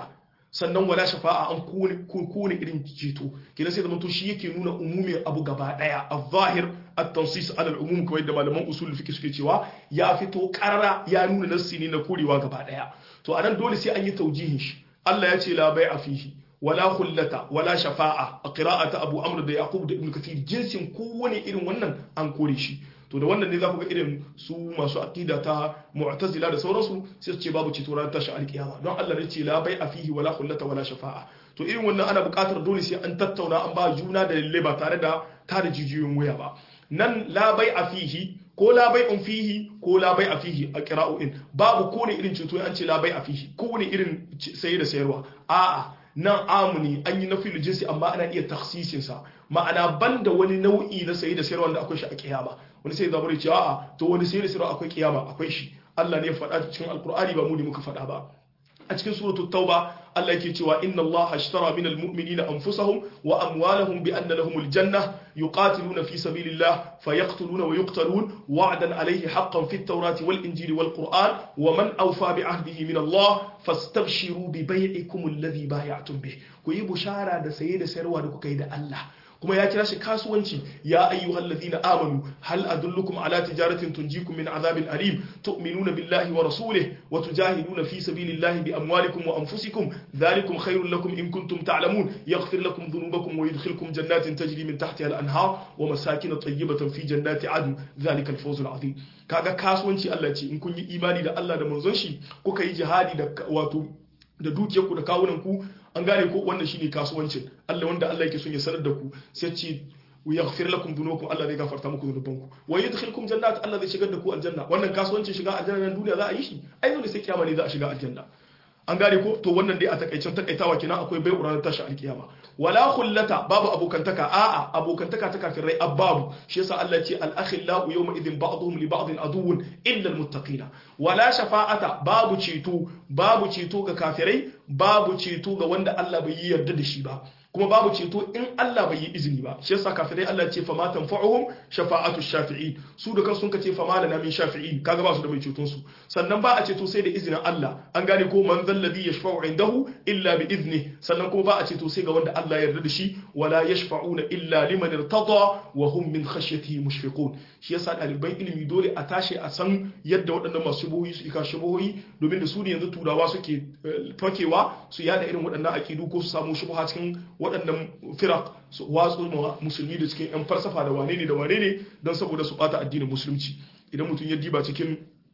sannan wala shafa'a an kone irin ceto kenan sai zamanto shi yake nuna umumin abu gaba daya az-zahir at-tansis ala al-umum kawai da malaman usul fiqh suke cewa ya fito karara ya nuna nassi ne na korewa gaba daya to anan dole sai an yi taujihin shi Allah ya ce la bai'a fihi wala khullata wala shafa'a a qira'ata Abu Amr da Yaqub da Ibn Kathir jinsin kowane irin wannan an kore shi to da wannan ne za ku ga irin su masu aqida ta mu'tazila da sauransu sai su ce babu ceto ranar tashi alkiyama don Allah ne ce la bai'a fihi wala khullata wala shafa'a to irin wannan ana buƙatar dole sai an tattauna an ba juna da lalle ba tare da tada jijiyoyin waya ba nan la bai'a fihi ko la bai'un fihi ko la bai'a fihi a qira'o'in babu ko ne irin ceto an ce la bai'a fihi ko ne irin saye da sayarwa a'a nan amuni an yi nafi jinsi amma ana iya taksisin sa ma'ana banda wani nau'i na saye da sayarwa da akwai shi a kiyama wani sai zabar ce a'a to wani saye da sayarwa akwai kiyama akwai shi Allah ne ya faɗa cikin alkur'ani ba mu ne muka faɗa ba a cikin suratul tauba Allah yake cewa inna Allah ashtara minal mu'minina anfusahum wa amwalahum bi anna lahumul janna yuqatiluna fi sabilillah fayaqtuluna wa yuqtalun wa'dan alayhi haqqan fit tawrati wal injili wal qur'an wa man awfa bi ahdihi min Allah fastabshiru bi bai'ikum alladhi bay'atum bih ku yi bushara da saye da sayarwa da kuka yi da Allah kuma ya kira shi kasuwanci ya ayyuhal ladina amanu hal adullukum ala tijaratin tunjikum min azabin alim tu'minuna billahi wa rasulih wa tujahiduna fi sabilillahi bi amwalikum wa anfusikum dhalikum khairul lakum in kuntum ta'lamun yaghfir lakum dhunubakum wa yudkhilkum jannatin tajri min tahtiha al-anhar wa masakin tayyibatan fi jannati adn dhalika al-fawz al-azim kaga kasuwanci Allah ce in kun yi imani da Allah da manzon shi kuka yi jihadi da wato da dukiyarku da kawunanku an gane ko wannan shine kasuwancin Allah wanda Allah yake son ya sanar da ku sai ce wa yaghfir lakum dhunubakum Allah zai gafarta muku dhunubanku wa yadkhilkum jannat Allah zai shigar da ku aljanna wannan kasuwancin shiga aljanna nan duniya za a yi shi ai dole sai kiyama ne za a shiga aljanna an gane ko to wannan dai a takaicen takaitawa kenan akwai bai ranar tashi alkiyama wala khullata babu abokantaka a'a abokantaka ta kafirai ababu shi yasa Allah ya ce al akhillau yawma idhin ba'dhum li ba'dhin aduwwun illa al muttaqina wala shafa'ata babu ceto babu ceto ga kafirai babu ceto ga wanda Allah bai yi yarda da shi ba kuma babu ceto in Allah bai yi izini ba shi yasa kafirai Allah ya ce fama tanfa'uhum shafa'atu shafi'in su da kansu sun kace fama lana min shafi'in kaga ba su da mai ceton su sannan ba a ceto sai da izinin Allah an gane ko man zalladhi yashfa'u indahu illa bi izni sannan kuma ba a ceto sai ga wanda Allah ya yarda da shi wala yashfa'una illa liman irtada wa hum min khashyatihi mushfiqun shi yasa ɗaliban ilimi dole a tashi a san yadda waɗannan masu shubuhoyi su ika shubuhoyi domin da su ne yanzu turawa suke fakewa su yada irin waɗannan akidu ko su samu shubuha cikin waɗannan firak su watsu musulmi da cikin 'yan falsafa da wane ne da wane ne don saboda su bata addinin musulunci idan mutum ya diba cikin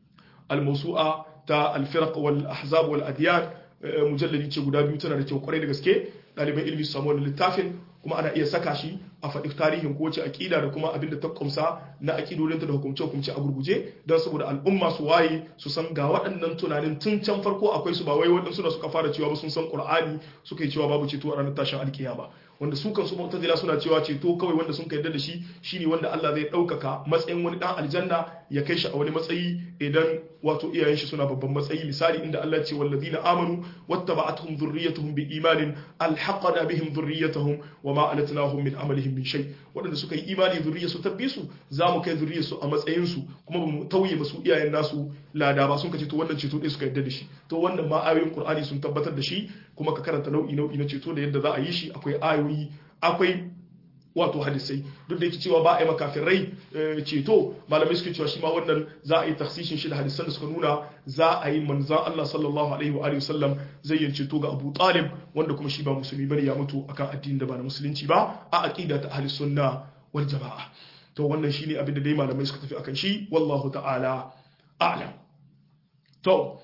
almasu'a ta alfirak wal ahzab wal adiyan mujallali ce guda biyu tana da kyau kwarai da gaske ɗaliban ilimi su samu wannan littafin kuma ana iya saka shi a faɗi tarihin kowace aƙida da kuma abin da ta kumsa na aƙidodinta da hukumce-hukumce a gurguje don saboda al'umma su waye su san ga waɗannan tunanin tun can farko akwai su ba wai waɗansu da suka fara cewa ba sun san ƙur'ani suka yi cewa babu ceto a ranar tashin alkiyama wanda su kansu mu'tazila suna cewa ceto kawai wanda sun yarda da shi shine wanda Allah zai ɗaukaka matsayin wani ɗan aljanna ya kai shi a wani matsayi idan wato iyayen shi suna babban matsayi misali inda Allah ce wallazina amanu wattaba'atuhum dhurriyyatuhum biimanin alhaqana bihim dhurriyyatuhum wama alatnahum min amalihim min shay waɗanda suka yi imani zurriya su tabbi su za mu kai zurriya su a matsayin su kuma ba mu tauye musu iyayen nasu lada ba sun kace to wannan ceto ɗaya suka yarda da shi to wannan ma ayoyin Qur'ani sun tabbatar da shi kuma ka karanta nau'i nau'i na ceto da yadda za a yi shi akwai ayoyi akwai wato hadisai duk da yake cewa ba a yi makafirai ceto malamai suke cewa shi ma wannan za a yi taksishin shi da hadisan da suka nuna za a yi manzan Allah sallallahu alaihi wa alihi wasallam zai yi ceto ga Abu Talib wanda kuma shi ba musulmi bane ya mutu akan addinin da ba na musulunci ba a aqida ta ahli sunna wal jamaa to wannan shine abin da dai malamai suka tafi akan shi wallahu ta'ala a'lam to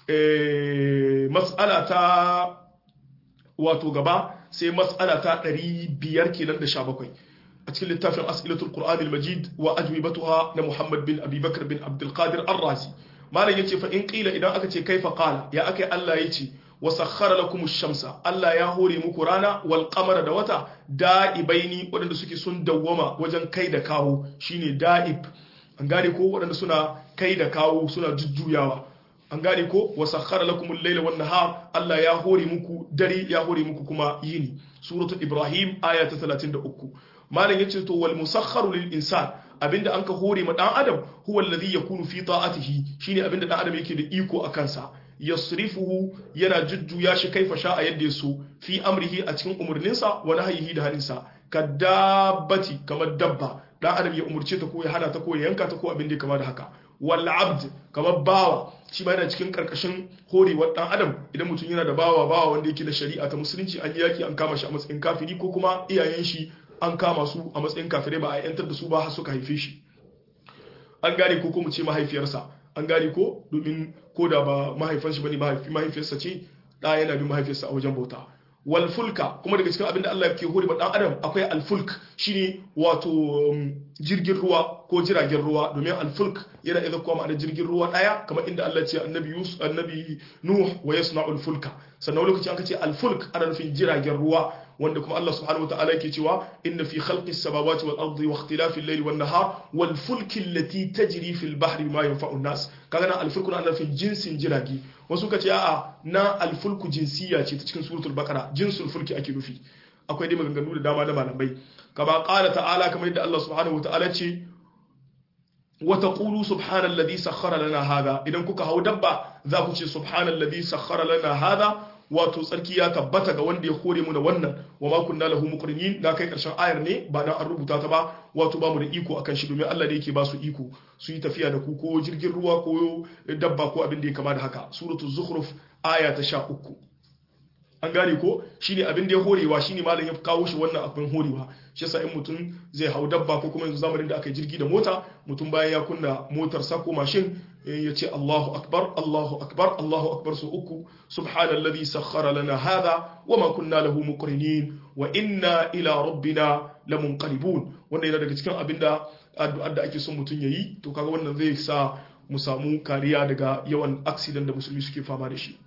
eh mas'ala ta wato gaba sai mas'ala ta 500 kenan da 17 a cikin littafin as'ilatul qur'anil majid wa ajwibatuha na muhammad bin abi bakr bin abdul qadir ar-razi malam yace fa in qila idan aka ce kaifa qala ya akai Allah yace wa sakhkhara lakum ash-shamsa Allah ya hore muku rana wal qamara da wata da'ibaini wadanda suke sun dawwama wajen kai da kawo shine da'ib an gane ko wadanda suna kai da kawo suna jujjuyawa an gane ko wa sakhara lakum al-layla wan nahar Allah ya hore muku dare ya hore muku kuma yini suratul ibrahim aya ta 33 malam yace to wal musakharu lil insan abinda anka hore ma dan adam huwa alladhi yakunu fi ta'atihi shine abinda dan adam yake da iko a kansa yasrifuhu yana jujjuya shi kaifa sha'a yadda ya so fi amrihi a cikin umurninsa wa nahyihi da haninsa ka dabbati kamar dabba dan adam ya umurce ta ko ya hana ta ko ya yanka ta ko abin da kama da haka wal abd kamar bawa shi ma yana cikin karkashin horewar dan adam idan mutum yana da bawa bawa wanda yake da shari'a ta musulunci an yi yaki an kama shi a matsayin kafiri ko kuma iyayen shi an kama su a matsayin kafirai ba a yantar da su ba har suka haife shi an gane ko ko mu ce mahaifiyarsa an gane ko domin ko da ba mahaifan shi bane mahaifi mahaifiyarsa ce da yana bin mahaifiyarsa a wajen bauta wal fulka kuma daga cikin abin da Allah yake hore ba dan adam akwai al fulk shine wato jirgin ruwa ko jiragen ruwa domin al fulk yana idan kuma ma'anar jirgin ruwa daya kamar inda Allah ya ce annabi Yusuf annabi Nuh wa yasna'ul fulka sannan lokacin aka ce al fulk ana nufin jiragen ruwa wanda kuma Allah subhanahu wataala yake cewa inna fi khalqis samawati wal ardi wa ikhtilafil layli wan nahar wal fulki allati tajri fil bahri bima yanfa'u an-nas kaga nan al fulku ana nufin jinsin jiragi wasu kace a'a na al fulku jinsiya ce ta cikin suratul baqara jinsul fulki ake nufi akwai dai maganganu da dama da malamai kama qala ta'ala kamar yadda Allah subhanahu wataala ce wa taqulu subhanalladhi sakhkhara lana hadha idan kuka hau dabba za ku ce subhanalladhi sakhkhara lana hadha wato tsarki ya tabbata ga wanda ya kore mu da wannan wa ma kunna lahu muqrinin da kai karshen ayar ne ba dan an rubuta ta ba wato ba mu da iko akan shi domin Allah ne yake ba su iko su yi tafiya da ku ko jirgin ruwa ko dabba ko abin da ya kama da haka suratu zukhruf aya ta 13 an gane ko shine abin da ya horewa shine malam ya kawo shi wannan abin horewa shi yasa in mutum zai hau dabba ko kuma yanzu zamanin da aka yi jirgi da mota mutum bayan ya kunna motar sa ko mashin ya ce Allahu akbar Allahu akbar Allahu akbar su uku subhanalladhi sakhkhara lana hadha wama kunna lahu muqrinin wa inna ila rabbina lamunqalibun wanda yana daga cikin abinda addu'ar da ake son mutum yayi to kaga wannan zai sa mu samu kariya daga yawan accident da musulmi suke fama da shi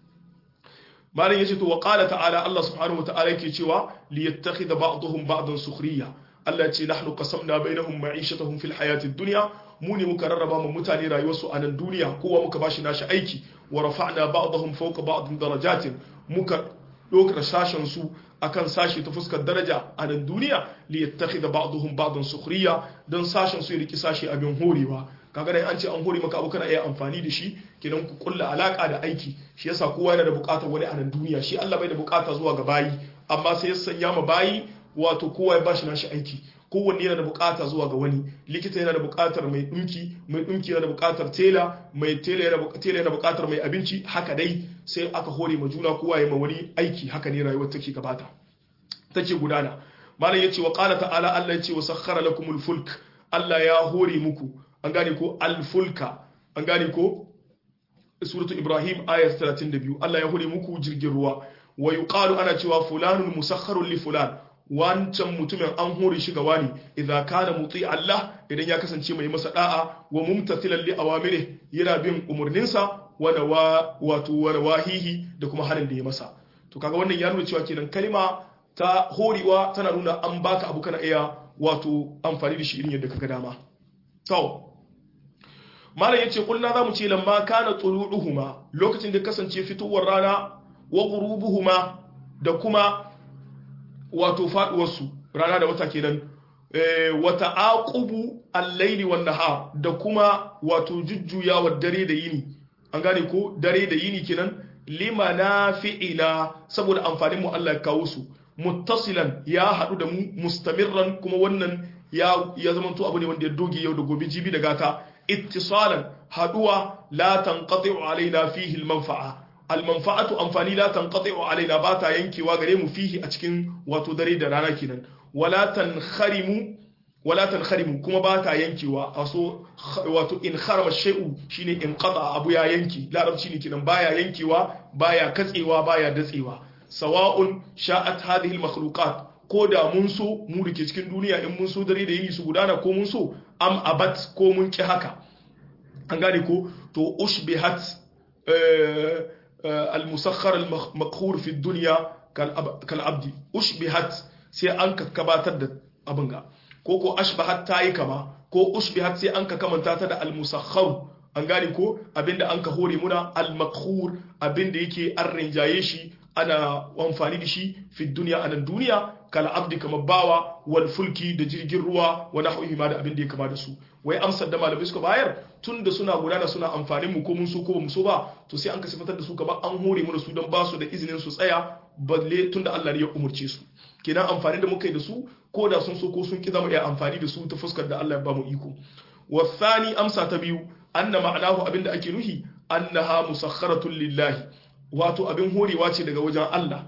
malam yace to wa qala ta'ala Allah subhanahu wa ta'ala yake cewa li yattakhidha ba'dhum ba'dan sukhriya Allah ce nahnu qasamna bainahum ma'ishatahum fil hayati dunya mu ne muka rarraba mu mutane rayuwarsu a nan duniya kowa muka bashi nashi aiki wa rafa'na ba'dahum fawqa ba'din darajatin muka dokar sashen su akan sashi ta fuskar daraja a nan duniya li yattakhidha ba'dhum ba'dan sukhriya dan sashen su ya riki sashi abin horewa kaga dai an ce an hore maka abu kana iya amfani da shi kenan ku kulla alaka da aiki shi yasa kowa yana da bukatar wani a nan duniya shi Allah bai da bukata zuwa ga bayi amma sai ya sanya ma bayi wato kowa ya bashi nashi aiki kowanne yana da bukata zuwa ga wani likita yana da bukatar mai dinki mai dinki yana da bukatar tela mai tela yana tela yana bukatar mai abinci haka dai sai aka hore ma juna kowa ya ma wani aiki haka ne rayuwar take gabata take gudana malam yace wa qala ta'ala Allah yace wa sakhkhara lakumul fulk Allah ya hore muku an gane ko al-fulka an gane ko suratu ibrahim ayat 32 Allah ya hore muku jirgin ruwa wa yuqalu ana cewa fulanun musakharun li fulan wancan mutumin an hore shi ga wani idan kana muti Allah idan ya kasance mai masa da'a wa mumtathilan li awamiri yana bin umurninsa wa wa wato wa wahihi da kuma halin da ya masa to kaga wannan ya nuna cewa kenan kalma ta horewa tana nuna an baka abu kana iya wato amfani da shi irin yadda kaga dama to malam yace kulna zamu ce lamma kana tuluduhuma lokacin da kasance fitowar rana wa ghurubuhuma da kuma wato faduwar su rana da wata kenan wa ta'aqubu al-layli wan nahar da kuma wato jujjuyawar dare da yini an gane ko dare da yini kenan limanafi'ina saboda amfanin mu Allah ya kawo su muttasilan ya hadu da mu mustamirran kuma wannan ya ya zamanto abu ne wanda ya doge yau da gobe jibi da gata ittisalan haduwa la tanqati'u alaina fihi almanfa'a almanfa'atu amfani la tanqati'u alaina ba ta yankewa gare mu fihi a cikin wato dare da rana kenan wala tankharimu wala tankharimu kuma ba ta yankewa aso wato in kharama shay'u shine in qata abu ya yanki larabci ne kenan baya yankewa baya katsewa baya datsewa sawa'un sha'at hadhihi almakhluqat ko da mun so mu dake cikin duniya in mun so dare da yini su gudana ko mun so am abat ko mun ki haka an gane ko to ushbihat al-musakhkhar al-maqhur fi dunya kal abdi ushbihat sai an ka kabatar da abin ga ko ko ashbahat tayi kama ko ushbihat sai an ka kamanta ta da al-musakhkhar an gane ko abinda an ka hore muna al-maqhur abinda yake an rinjaye shi ana amfani da shi fi duniya a nan duniya kal abdi kamar bawa wal fulki da jirgin ruwa wa nahwihi ma da abin da ya kama da su wai amsar da malamai suka bayar tun da suna gudana suna amfanin mu ko mun so ko mu so ba to sai an ka sifatar da su kamar an hore mu da su don ba su da izinin su tsaya balle tun da Allah ne ya umurce su kenan amfani da muka yi da su ko da sun so ko sun ki zama iya amfani da su ta fuskar da Allah ya ba mu iko wasani amsa ta biyu anna ma'anahu abinda ake nuhi annaha musakharatun lillahi wato abin horewa ce daga wajen Allah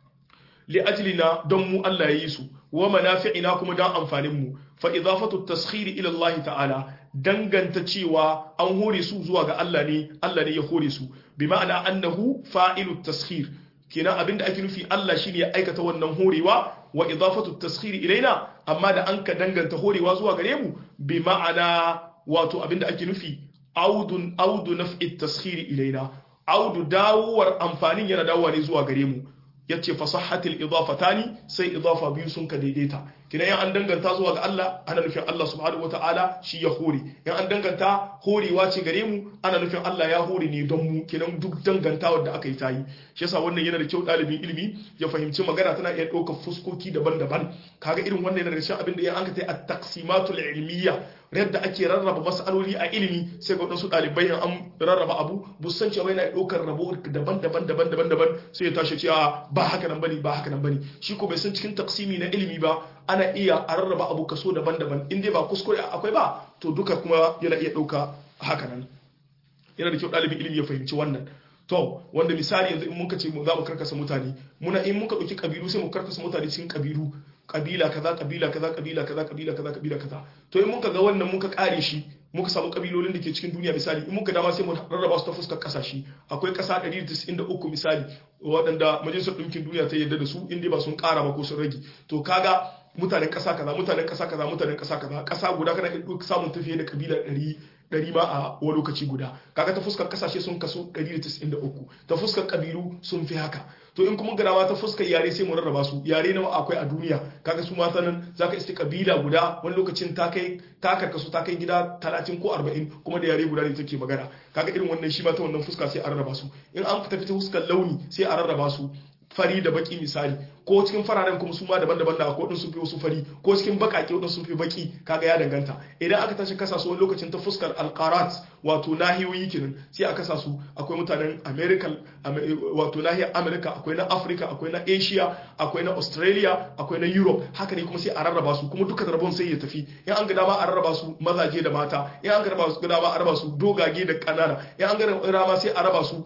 li ajlina don mu Allah ya yi su wa manafi'ina kuma don amfanin mu fa idafatu taskhiri ila Allah ta'ala danganta cewa an hore su zuwa ga Allah ne Allah ne ya hore su bi ma'ana annahu fa'ilu taskhir kenan abinda ake nufi Allah shine ya aikata wannan horewa wa idafatu taskhiri ilaina amma da an ka danganta horewa zuwa gare mu bi ma'ana wato abinda ake nufi audun audu naf'i taskhiri ilaina audu dawowar amfanin yana dawowa ne zuwa gare mu yace fasahatil idafatani sai idafa biyu sun ka daidaita kidan yan an danganta zuwa ga Allah ana nufin Allah subhanahu wataala shi ya hore yan an danganta horewa ce gare mu ana nufin Allah ya hore ne don mu kidan duk dangantawar da aka yi tayi shi yasa wannan yana da kyau dalibin ilimi ya fahimci magana tana iya ɗaukar fuskoki daban-daban kaga irin wannan yana da cikin abin da ya an ka tai at-taqsimatul ilmiyya yadda ake rarraba mas'aloli a ilimi sai ga wadansu ɗalibai an rarraba abu busan cewa yana ɗaukar rabo daban-daban daban-daban daban sai ya tashi cewa ba haka nan bane ba haka nan bane shi ko bai san cikin taksimi na ilimi ba ana iya a rarraba abu kaso daban-daban in dai ba kuskure akwai ba to duka kuma yana iya ɗauka haka nan yana da kyau ɗalibin ilimi ya fahimci wannan to wanda misali yanzu in muka ce za mu karkasa mutane muna in muka ɗauki kabilu sai mu karkasa mutane cikin kabilu kabila kaza kabila kaza kabila kaza kabila kaza kabila kaza to in muka ga wannan muka kare shi muka samu kabilolin da ke cikin duniya misali in muka dama sai mu rarraba su ta fuskar kasashe akwai kasa 193 misali waɗanda majalisar ɗinkin duniya ta yarda da su inda ba sun ƙara ba ko sun rage to kaga mutanen ƙasa kaza mutanen ƙasa kaza mutanen ƙasa kaza ƙasa guda kana iya samun tafiye da kabila 100 ɗari ma a wani lokaci guda kaga ta fuskar kasashe sun kaso 193 ta fuskar kabilu sun fi haka to in kuma garawa ta fuskar yare sai mu rarraba su yare nawa akwai a duniya kaga su mata nan zaka iske kabila guda wani lokacin ta kai ta karkasu ta kai gida 30 ko 40 kuma da yare guda ne take magana kaga irin wannan shi ma ta wannan fuska sai a rarraba su in an tafi ta fuskar launi sai a rarraba su fari da baki misali ko cikin fararen kuma su ma daban-daban da akwai sun fi wasu fari ko cikin bakake wadin sun fi baki kaga ya danganta idan aka tashi kasa su wani lokacin ta fuskar alqarat wato nahiyoyi kenan sai a kasa su akwai mutanen america wato nahiyar america akwai na africa akwai na asia akwai na australia akwai na europe haka ne kuma sai a rarraba su kuma duka rabon sai ya tafi in an ga dama a rarraba su mazaje da mata in an ga dama a raba su dogage da kanana in an ga dama sai a raba su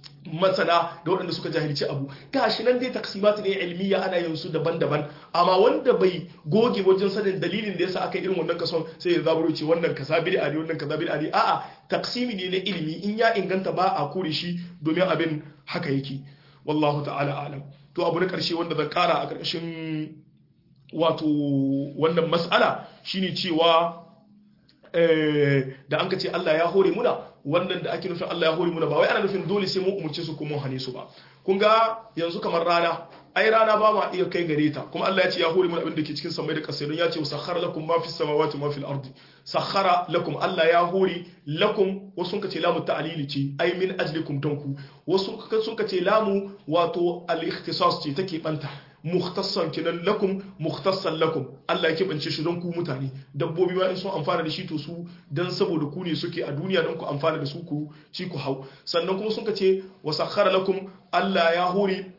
masana da waɗanda suka jahilci abu gashi nan dai taksimatu ne ilmiya ana yin su daban-daban amma wanda bai goge wajen sanin dalilin da yasa aka irin wannan kason sai ya zaburo ce wannan kaza bid'a ne wannan kaza bid'a ne a'a taksimi ne na ilimi in ya inganta ba a kore shi domin abin haka yake wallahu ta'ala alam to abu na karshe wanda zan kara a karkashin wato wannan mas'ala shine cewa da an ka ce Allah ya hore muna wannan da ake nufin Allah ya hore muna ba wai ana nufin dole sai mun umurce su ko mun hane su ba kun ga yanzu kamar rana ai rana ba ma iya kai gare ta kuma Allah ya ce ya hore muna abin da ke cikin samai da kasai don ya ce sakhara lakum ma fis samawati ma fil ardi sakhara lakum Allah ya hore lakum wasu sun ce lamu ta'lili ce ai min ajlikum tanku wasu sun ce lamu wato al-ikhtisas ce take banta mukhtassan kinan lakum mukhtassan lakum Allah ya kebance shi don ku mutane dabbobi ma in sun amfana da shi to su dan saboda ku ne suke a duniya don ku amfana da su ku ci ku hau sannan kuma sun ce wa sakhara lakum Allah ya hore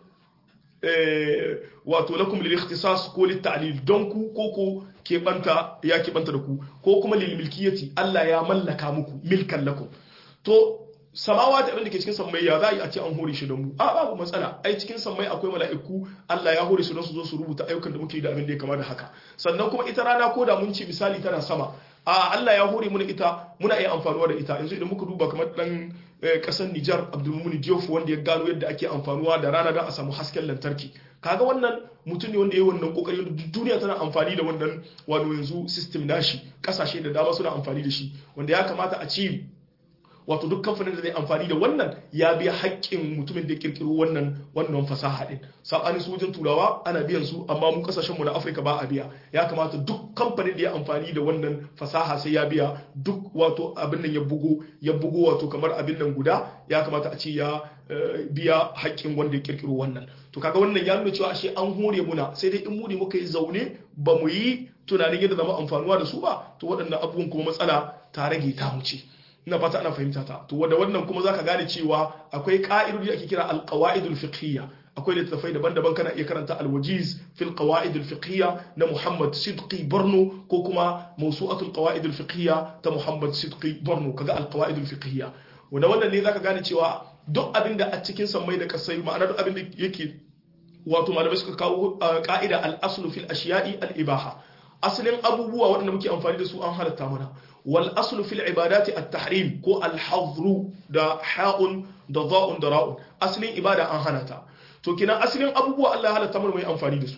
wato lakum lil ikhtisas ko lit ta'lil don ku ko ko kebanta ya kebanta da ku ko kuma lil milkiyati Allah ya mallaka muku milkan lakum to samawa ta abin da ke cikin sammai ya za a yi a ce an hore shi don mu a babu matsala ai cikin sammai akwai mala'iku Allah ya hore su don su zo su rubuta ayyukan da muke da abin da ya kama da haka sannan kuma ita rana ko da mun ce misali tana sama a Allah ya hore muna ita muna iya amfanuwa da ita yanzu idan muka duba kamar dan kasar Nijar Abdulmumin Diouf wanda ya gano yadda ake amfanuwa da rana don a samu hasken lantarki kaga wannan mutum ne wanda ya yi wannan kokari wanda duniya tana amfani da wannan wato yanzu system nashi kasashe da dama suna amfani da shi wanda ya kamata a ce wato duk kamfanin da zai amfani da wannan ya biya haƙƙin mutumin da ya kirkiro wannan wannan fasaha din sabani su wajen turawa ana biyan su amma mu kasashen mu na Afirka ba a biya ya kamata duk kamfanin da ya amfani da wannan fasaha sai ya biya duk wato abin nan ya bugo ya bugo wato kamar abin nan guda ya kamata a ce ya biya haƙƙin wanda ya kirkiro wannan to kaga wannan ya nuna cewa ashe an hore muna sai dai in mu ne muka yi zaune ba mu yi tunanin yadda zama amfanuwa da su ba to waɗannan abubuwan kuma matsala ta rage ta wuce ina fata ana fahimta ta to wanda wannan kuma zaka gane cewa akwai ka'idodi ake kira alqawaidul fiqhiyya akwai littattafai daban-daban kana iya karanta alwajiz fil qawaid fiqhiyya na Muhammad Sidqi Borno ko kuma mawsu'atul qawaid fiqhiyya ta Muhammad Sidqi Borno kaga alqawaid fiqhiyya wanda wannan ne zaka gane cewa duk abin da a cikin sammai da kasai ma'ana duk abin da yake wato malamai suka kawo ka'ida al-aslu fil ashiya'i al-ibaha asalin abubuwa waɗanda muke amfani da su an halatta mana wal aslu fil ibadati at-tahrim ko al-hadru da ha'un da dha'un da ra'un asalin ibada an hana ta to kina asalin abubuwa Allah ya halatta mana mai amfani da su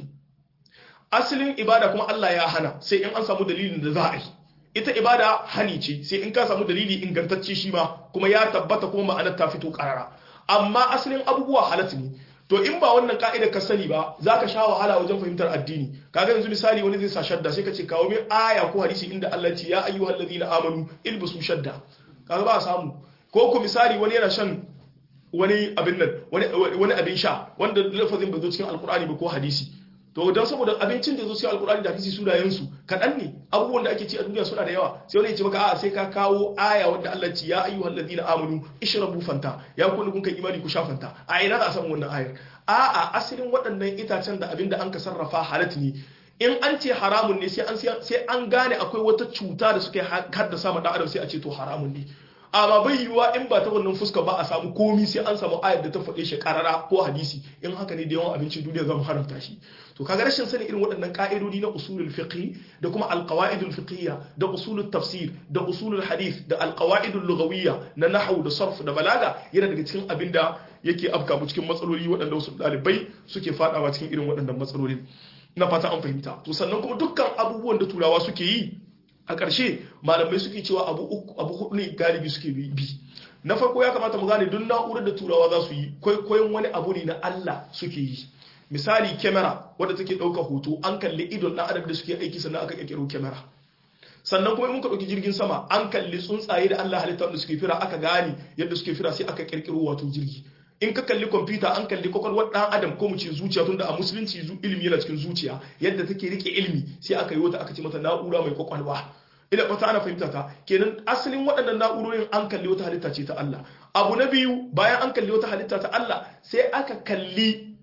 asalin ibada kuma Allah ya hana sai in an samu dalilin da za a yi ita ibada hani ce sai in ka samu dalili ingantacce shi ma kuma ya tabbata kuma ma'anar ta fito karara amma asalin abubuwa halatta ne to in ba wannan ka'idar ka sani ba za ka sha wahala wajen fahimtar addini kaga yanzu misali wani zai sa shadda sai ka ce kawo min aya ko hadisi inda Allah ce ya ayyuhal ladina amanu ilbisu shadda kaga ba a samu ko ku misali wani yana shan wani abin nan wani abin sha wanda lafazin bai zo cikin alkur'ani ba ko hadisi to don saboda abincin da zo cikin alkur'ani da hadisi sunayen su kaɗan ne abubuwan da ake ci a duniya suna da yawa sai wani ya ce maka a'a sai ka kawo aya wanda Allah ce ya ayyuhal ladina amanu ishrabu fanta ya kullu kun kai imani ku sha fanta a ina za a samu wannan ayar a'a asalin waɗannan itacen da abin da an ka sarrafa halat ne in an ce haramun ne sai an sai an gane akwai wata cuta da suka haddasa ma dan adam sai a ce to haramun ne amma bai yiwuwa in ba ta wannan fuska ba a samu komi sai an samu ayar da ta faɗe shi karara ko hadisi in haka ne da yawan abincin duniya zamu haramta shi to kaga rashin sani irin waɗannan ka'idodi na usulul fiqh da kuma alqawaidul fiqhiyya da usulul tafsir da usulul hadith da alqawaidul lughawiyya na nahwu da sarf da balaga yana daga cikin abin da yake afka mu cikin matsaloli waɗanda wasu ɗalibai suke fadawa cikin irin waɗannan matsalolin na fata an fahimta to sannan kuma dukkan abubuwan da turawa suke yi a ƙarshe malamai suke cewa abu uku abu hudu ne galibi suke bi na farko ya kamata mu gane duk na'urar da turawa za su yi kwaikwayon wani abu ne na Allah suke yi misali kyamara wadda take ɗauka hoto an kalli idon ɗan adam da suke aiki sannan aka ƙirƙiro kyamara sannan kuma mun ka ɗauki jirgin sama an kalli tsuntsaye da Allah halitta da suke fira aka gane yadda suke fira sai aka ƙirƙiro wato jirgi in ka kalli kwamfuta an kalli kwakwalwar ɗan adam ko mu ce zuciya tun da a musulunci ilimi yana cikin zuciya yadda take rike ilimi sai aka yi wata aka ce mata na'ura mai kwakwalwa ina fata ana fahimta ta kenan asalin waɗannan na'urorin an kalli wata halitta ce ta Allah abu na biyu bayan an kalli wata halitta ta Allah sai aka kalli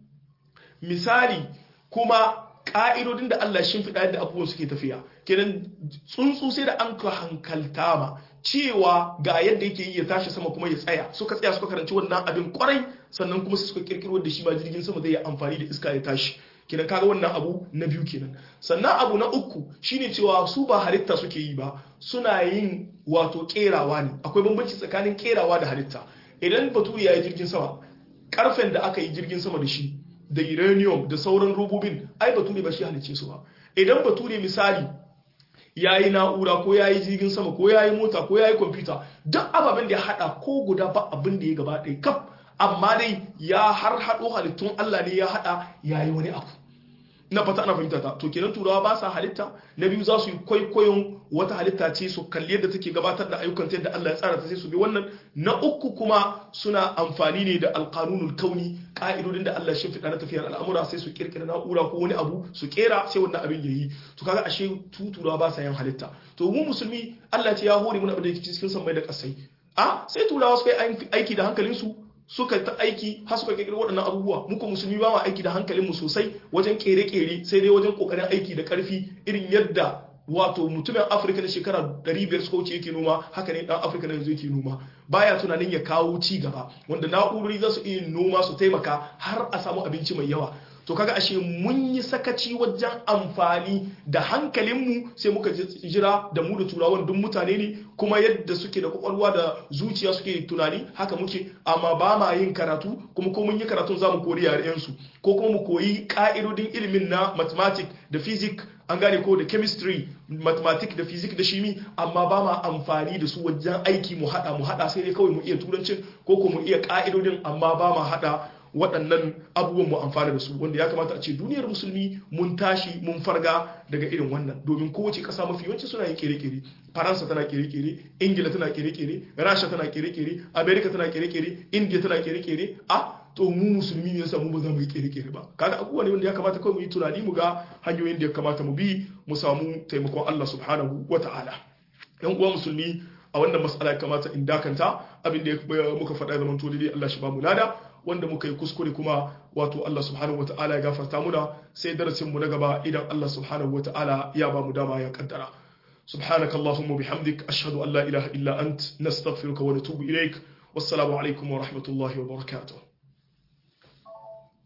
misali kuma ka'idodin da Allah shin fiɗa yadda abubuwan suke tafiya kenan tsuntsu sai da an ka hankalta ma cewa ga yadda yake yi ya tashi sama kuma ya tsaya suka tsaya suka karanci wannan abin kwarai sannan kuma suka kirkiro da shi ma jirgin sama zai yi amfani da iska ya tashi kenan kaga wannan abu na biyu kenan sannan abu na uku shine cewa su ba halitta suke yi ba suna yin wato kerawa ne akwai bambanci tsakanin kerawa da halitta idan bature ya yi jirgin sama karfen da aka yi jirgin sama da shi da uranium da sauran robobin ai bature ba shi halicce su ba idan bature misali ya yi na'ura ko ya yi jirgin sama ko ya yi mota ko ya yi kwamfuta duk ababen da ya hada ko guda ba abin da ya gaba ɗaya kaf amma dai ya har haɗo halittun Allah ne ya hada ya yi wani abu na fata ana fahimta ta to kenan turawa ba sa halitta na biyu za su yi kwaikwayon wata halitta ce su kalli yadda take gabatar da ayyukan ta yadda Allah ya tsara ta sai su bi wannan na uku kuma suna amfani ne da alqanunul kauni ka'idodin da Allah ya shimfiɗa na tafiyar al'amura sai su kirkira na'ura ko wani abu su kera sai wannan abin yayi to kaga ashe turawa ba sa yin halitta to mu musulmi Allah ce ya hore mu abin da yake cikin sammai da kasai a sai turawa suka yi aiki da hankalinsu suka ta aiki har suka kirkiro waɗannan abubuwa muku musulmi ba ma aiki da hankalinmu sosai wajen kere-kere sai dai wajen kokarin aiki da ƙarfi irin yadda wato mutumin afirka na shekara 500 suka wuce yake noma haka ne dan afirka na yanzu yake noma baya tunanin ya kawo ci gaba wanda na'urori za su iya noma su taimaka har a samu abinci mai yawa to kaga ashe mun yi sakaci wajen amfani da hankalinmu sai muka jira da mu da turawan duk mutane ne kuma yadda suke da kwakwalwa da zuciya suke tunani haka muke amma ba ma yin karatu kuma ko mun yi karatun za mu koyi yarensu ko kuma mu koyi ka'idodin ilimin na mathematics da physics an gane ko da chemistry mathematics da physics da shimi amma ba ma amfani da su wajen aiki mu hada mu hada sai dai kawai mu iya turancin ko ko mu iya ka'idodin amma ba ma hada waɗannan abubuwan mu amfana da su wanda ya kamata a ce duniyar musulmi mun tashi mun farga daga irin wannan domin kowace ƙasa mafi yawanci suna yin kere-kere faransa tana kere-kere ingila tana kere-kere rasha tana kere-kere america tana kere-kere india tana kere-kere a to mu musulmi ne yasa mu ba za mu yi kere-kere ba kaga abubuwa ne wanda ya kamata kawai mu yi tunani mu ga hanyoyin da ya kamata mu bi mu samu taimakon Allah subhanahu wata'ala yan uwa musulmi a wannan mas'ala ya kamata in dakanta abin da muka faɗa zaman to dai Allah shi ba mu lada wanda muka yi kuskure kuma wato Allah subhanahu wata'ala ya gafarta muna sai darasin mu na gaba idan Allah subhanahu wata'ala ya ba mu dama ya kaddara سبحانك اللهم وبحمدك أشهد أن لا إله إلا أنت نستغفرك ونتوب إليك والسلام عليكم ورحمة الله وبركاته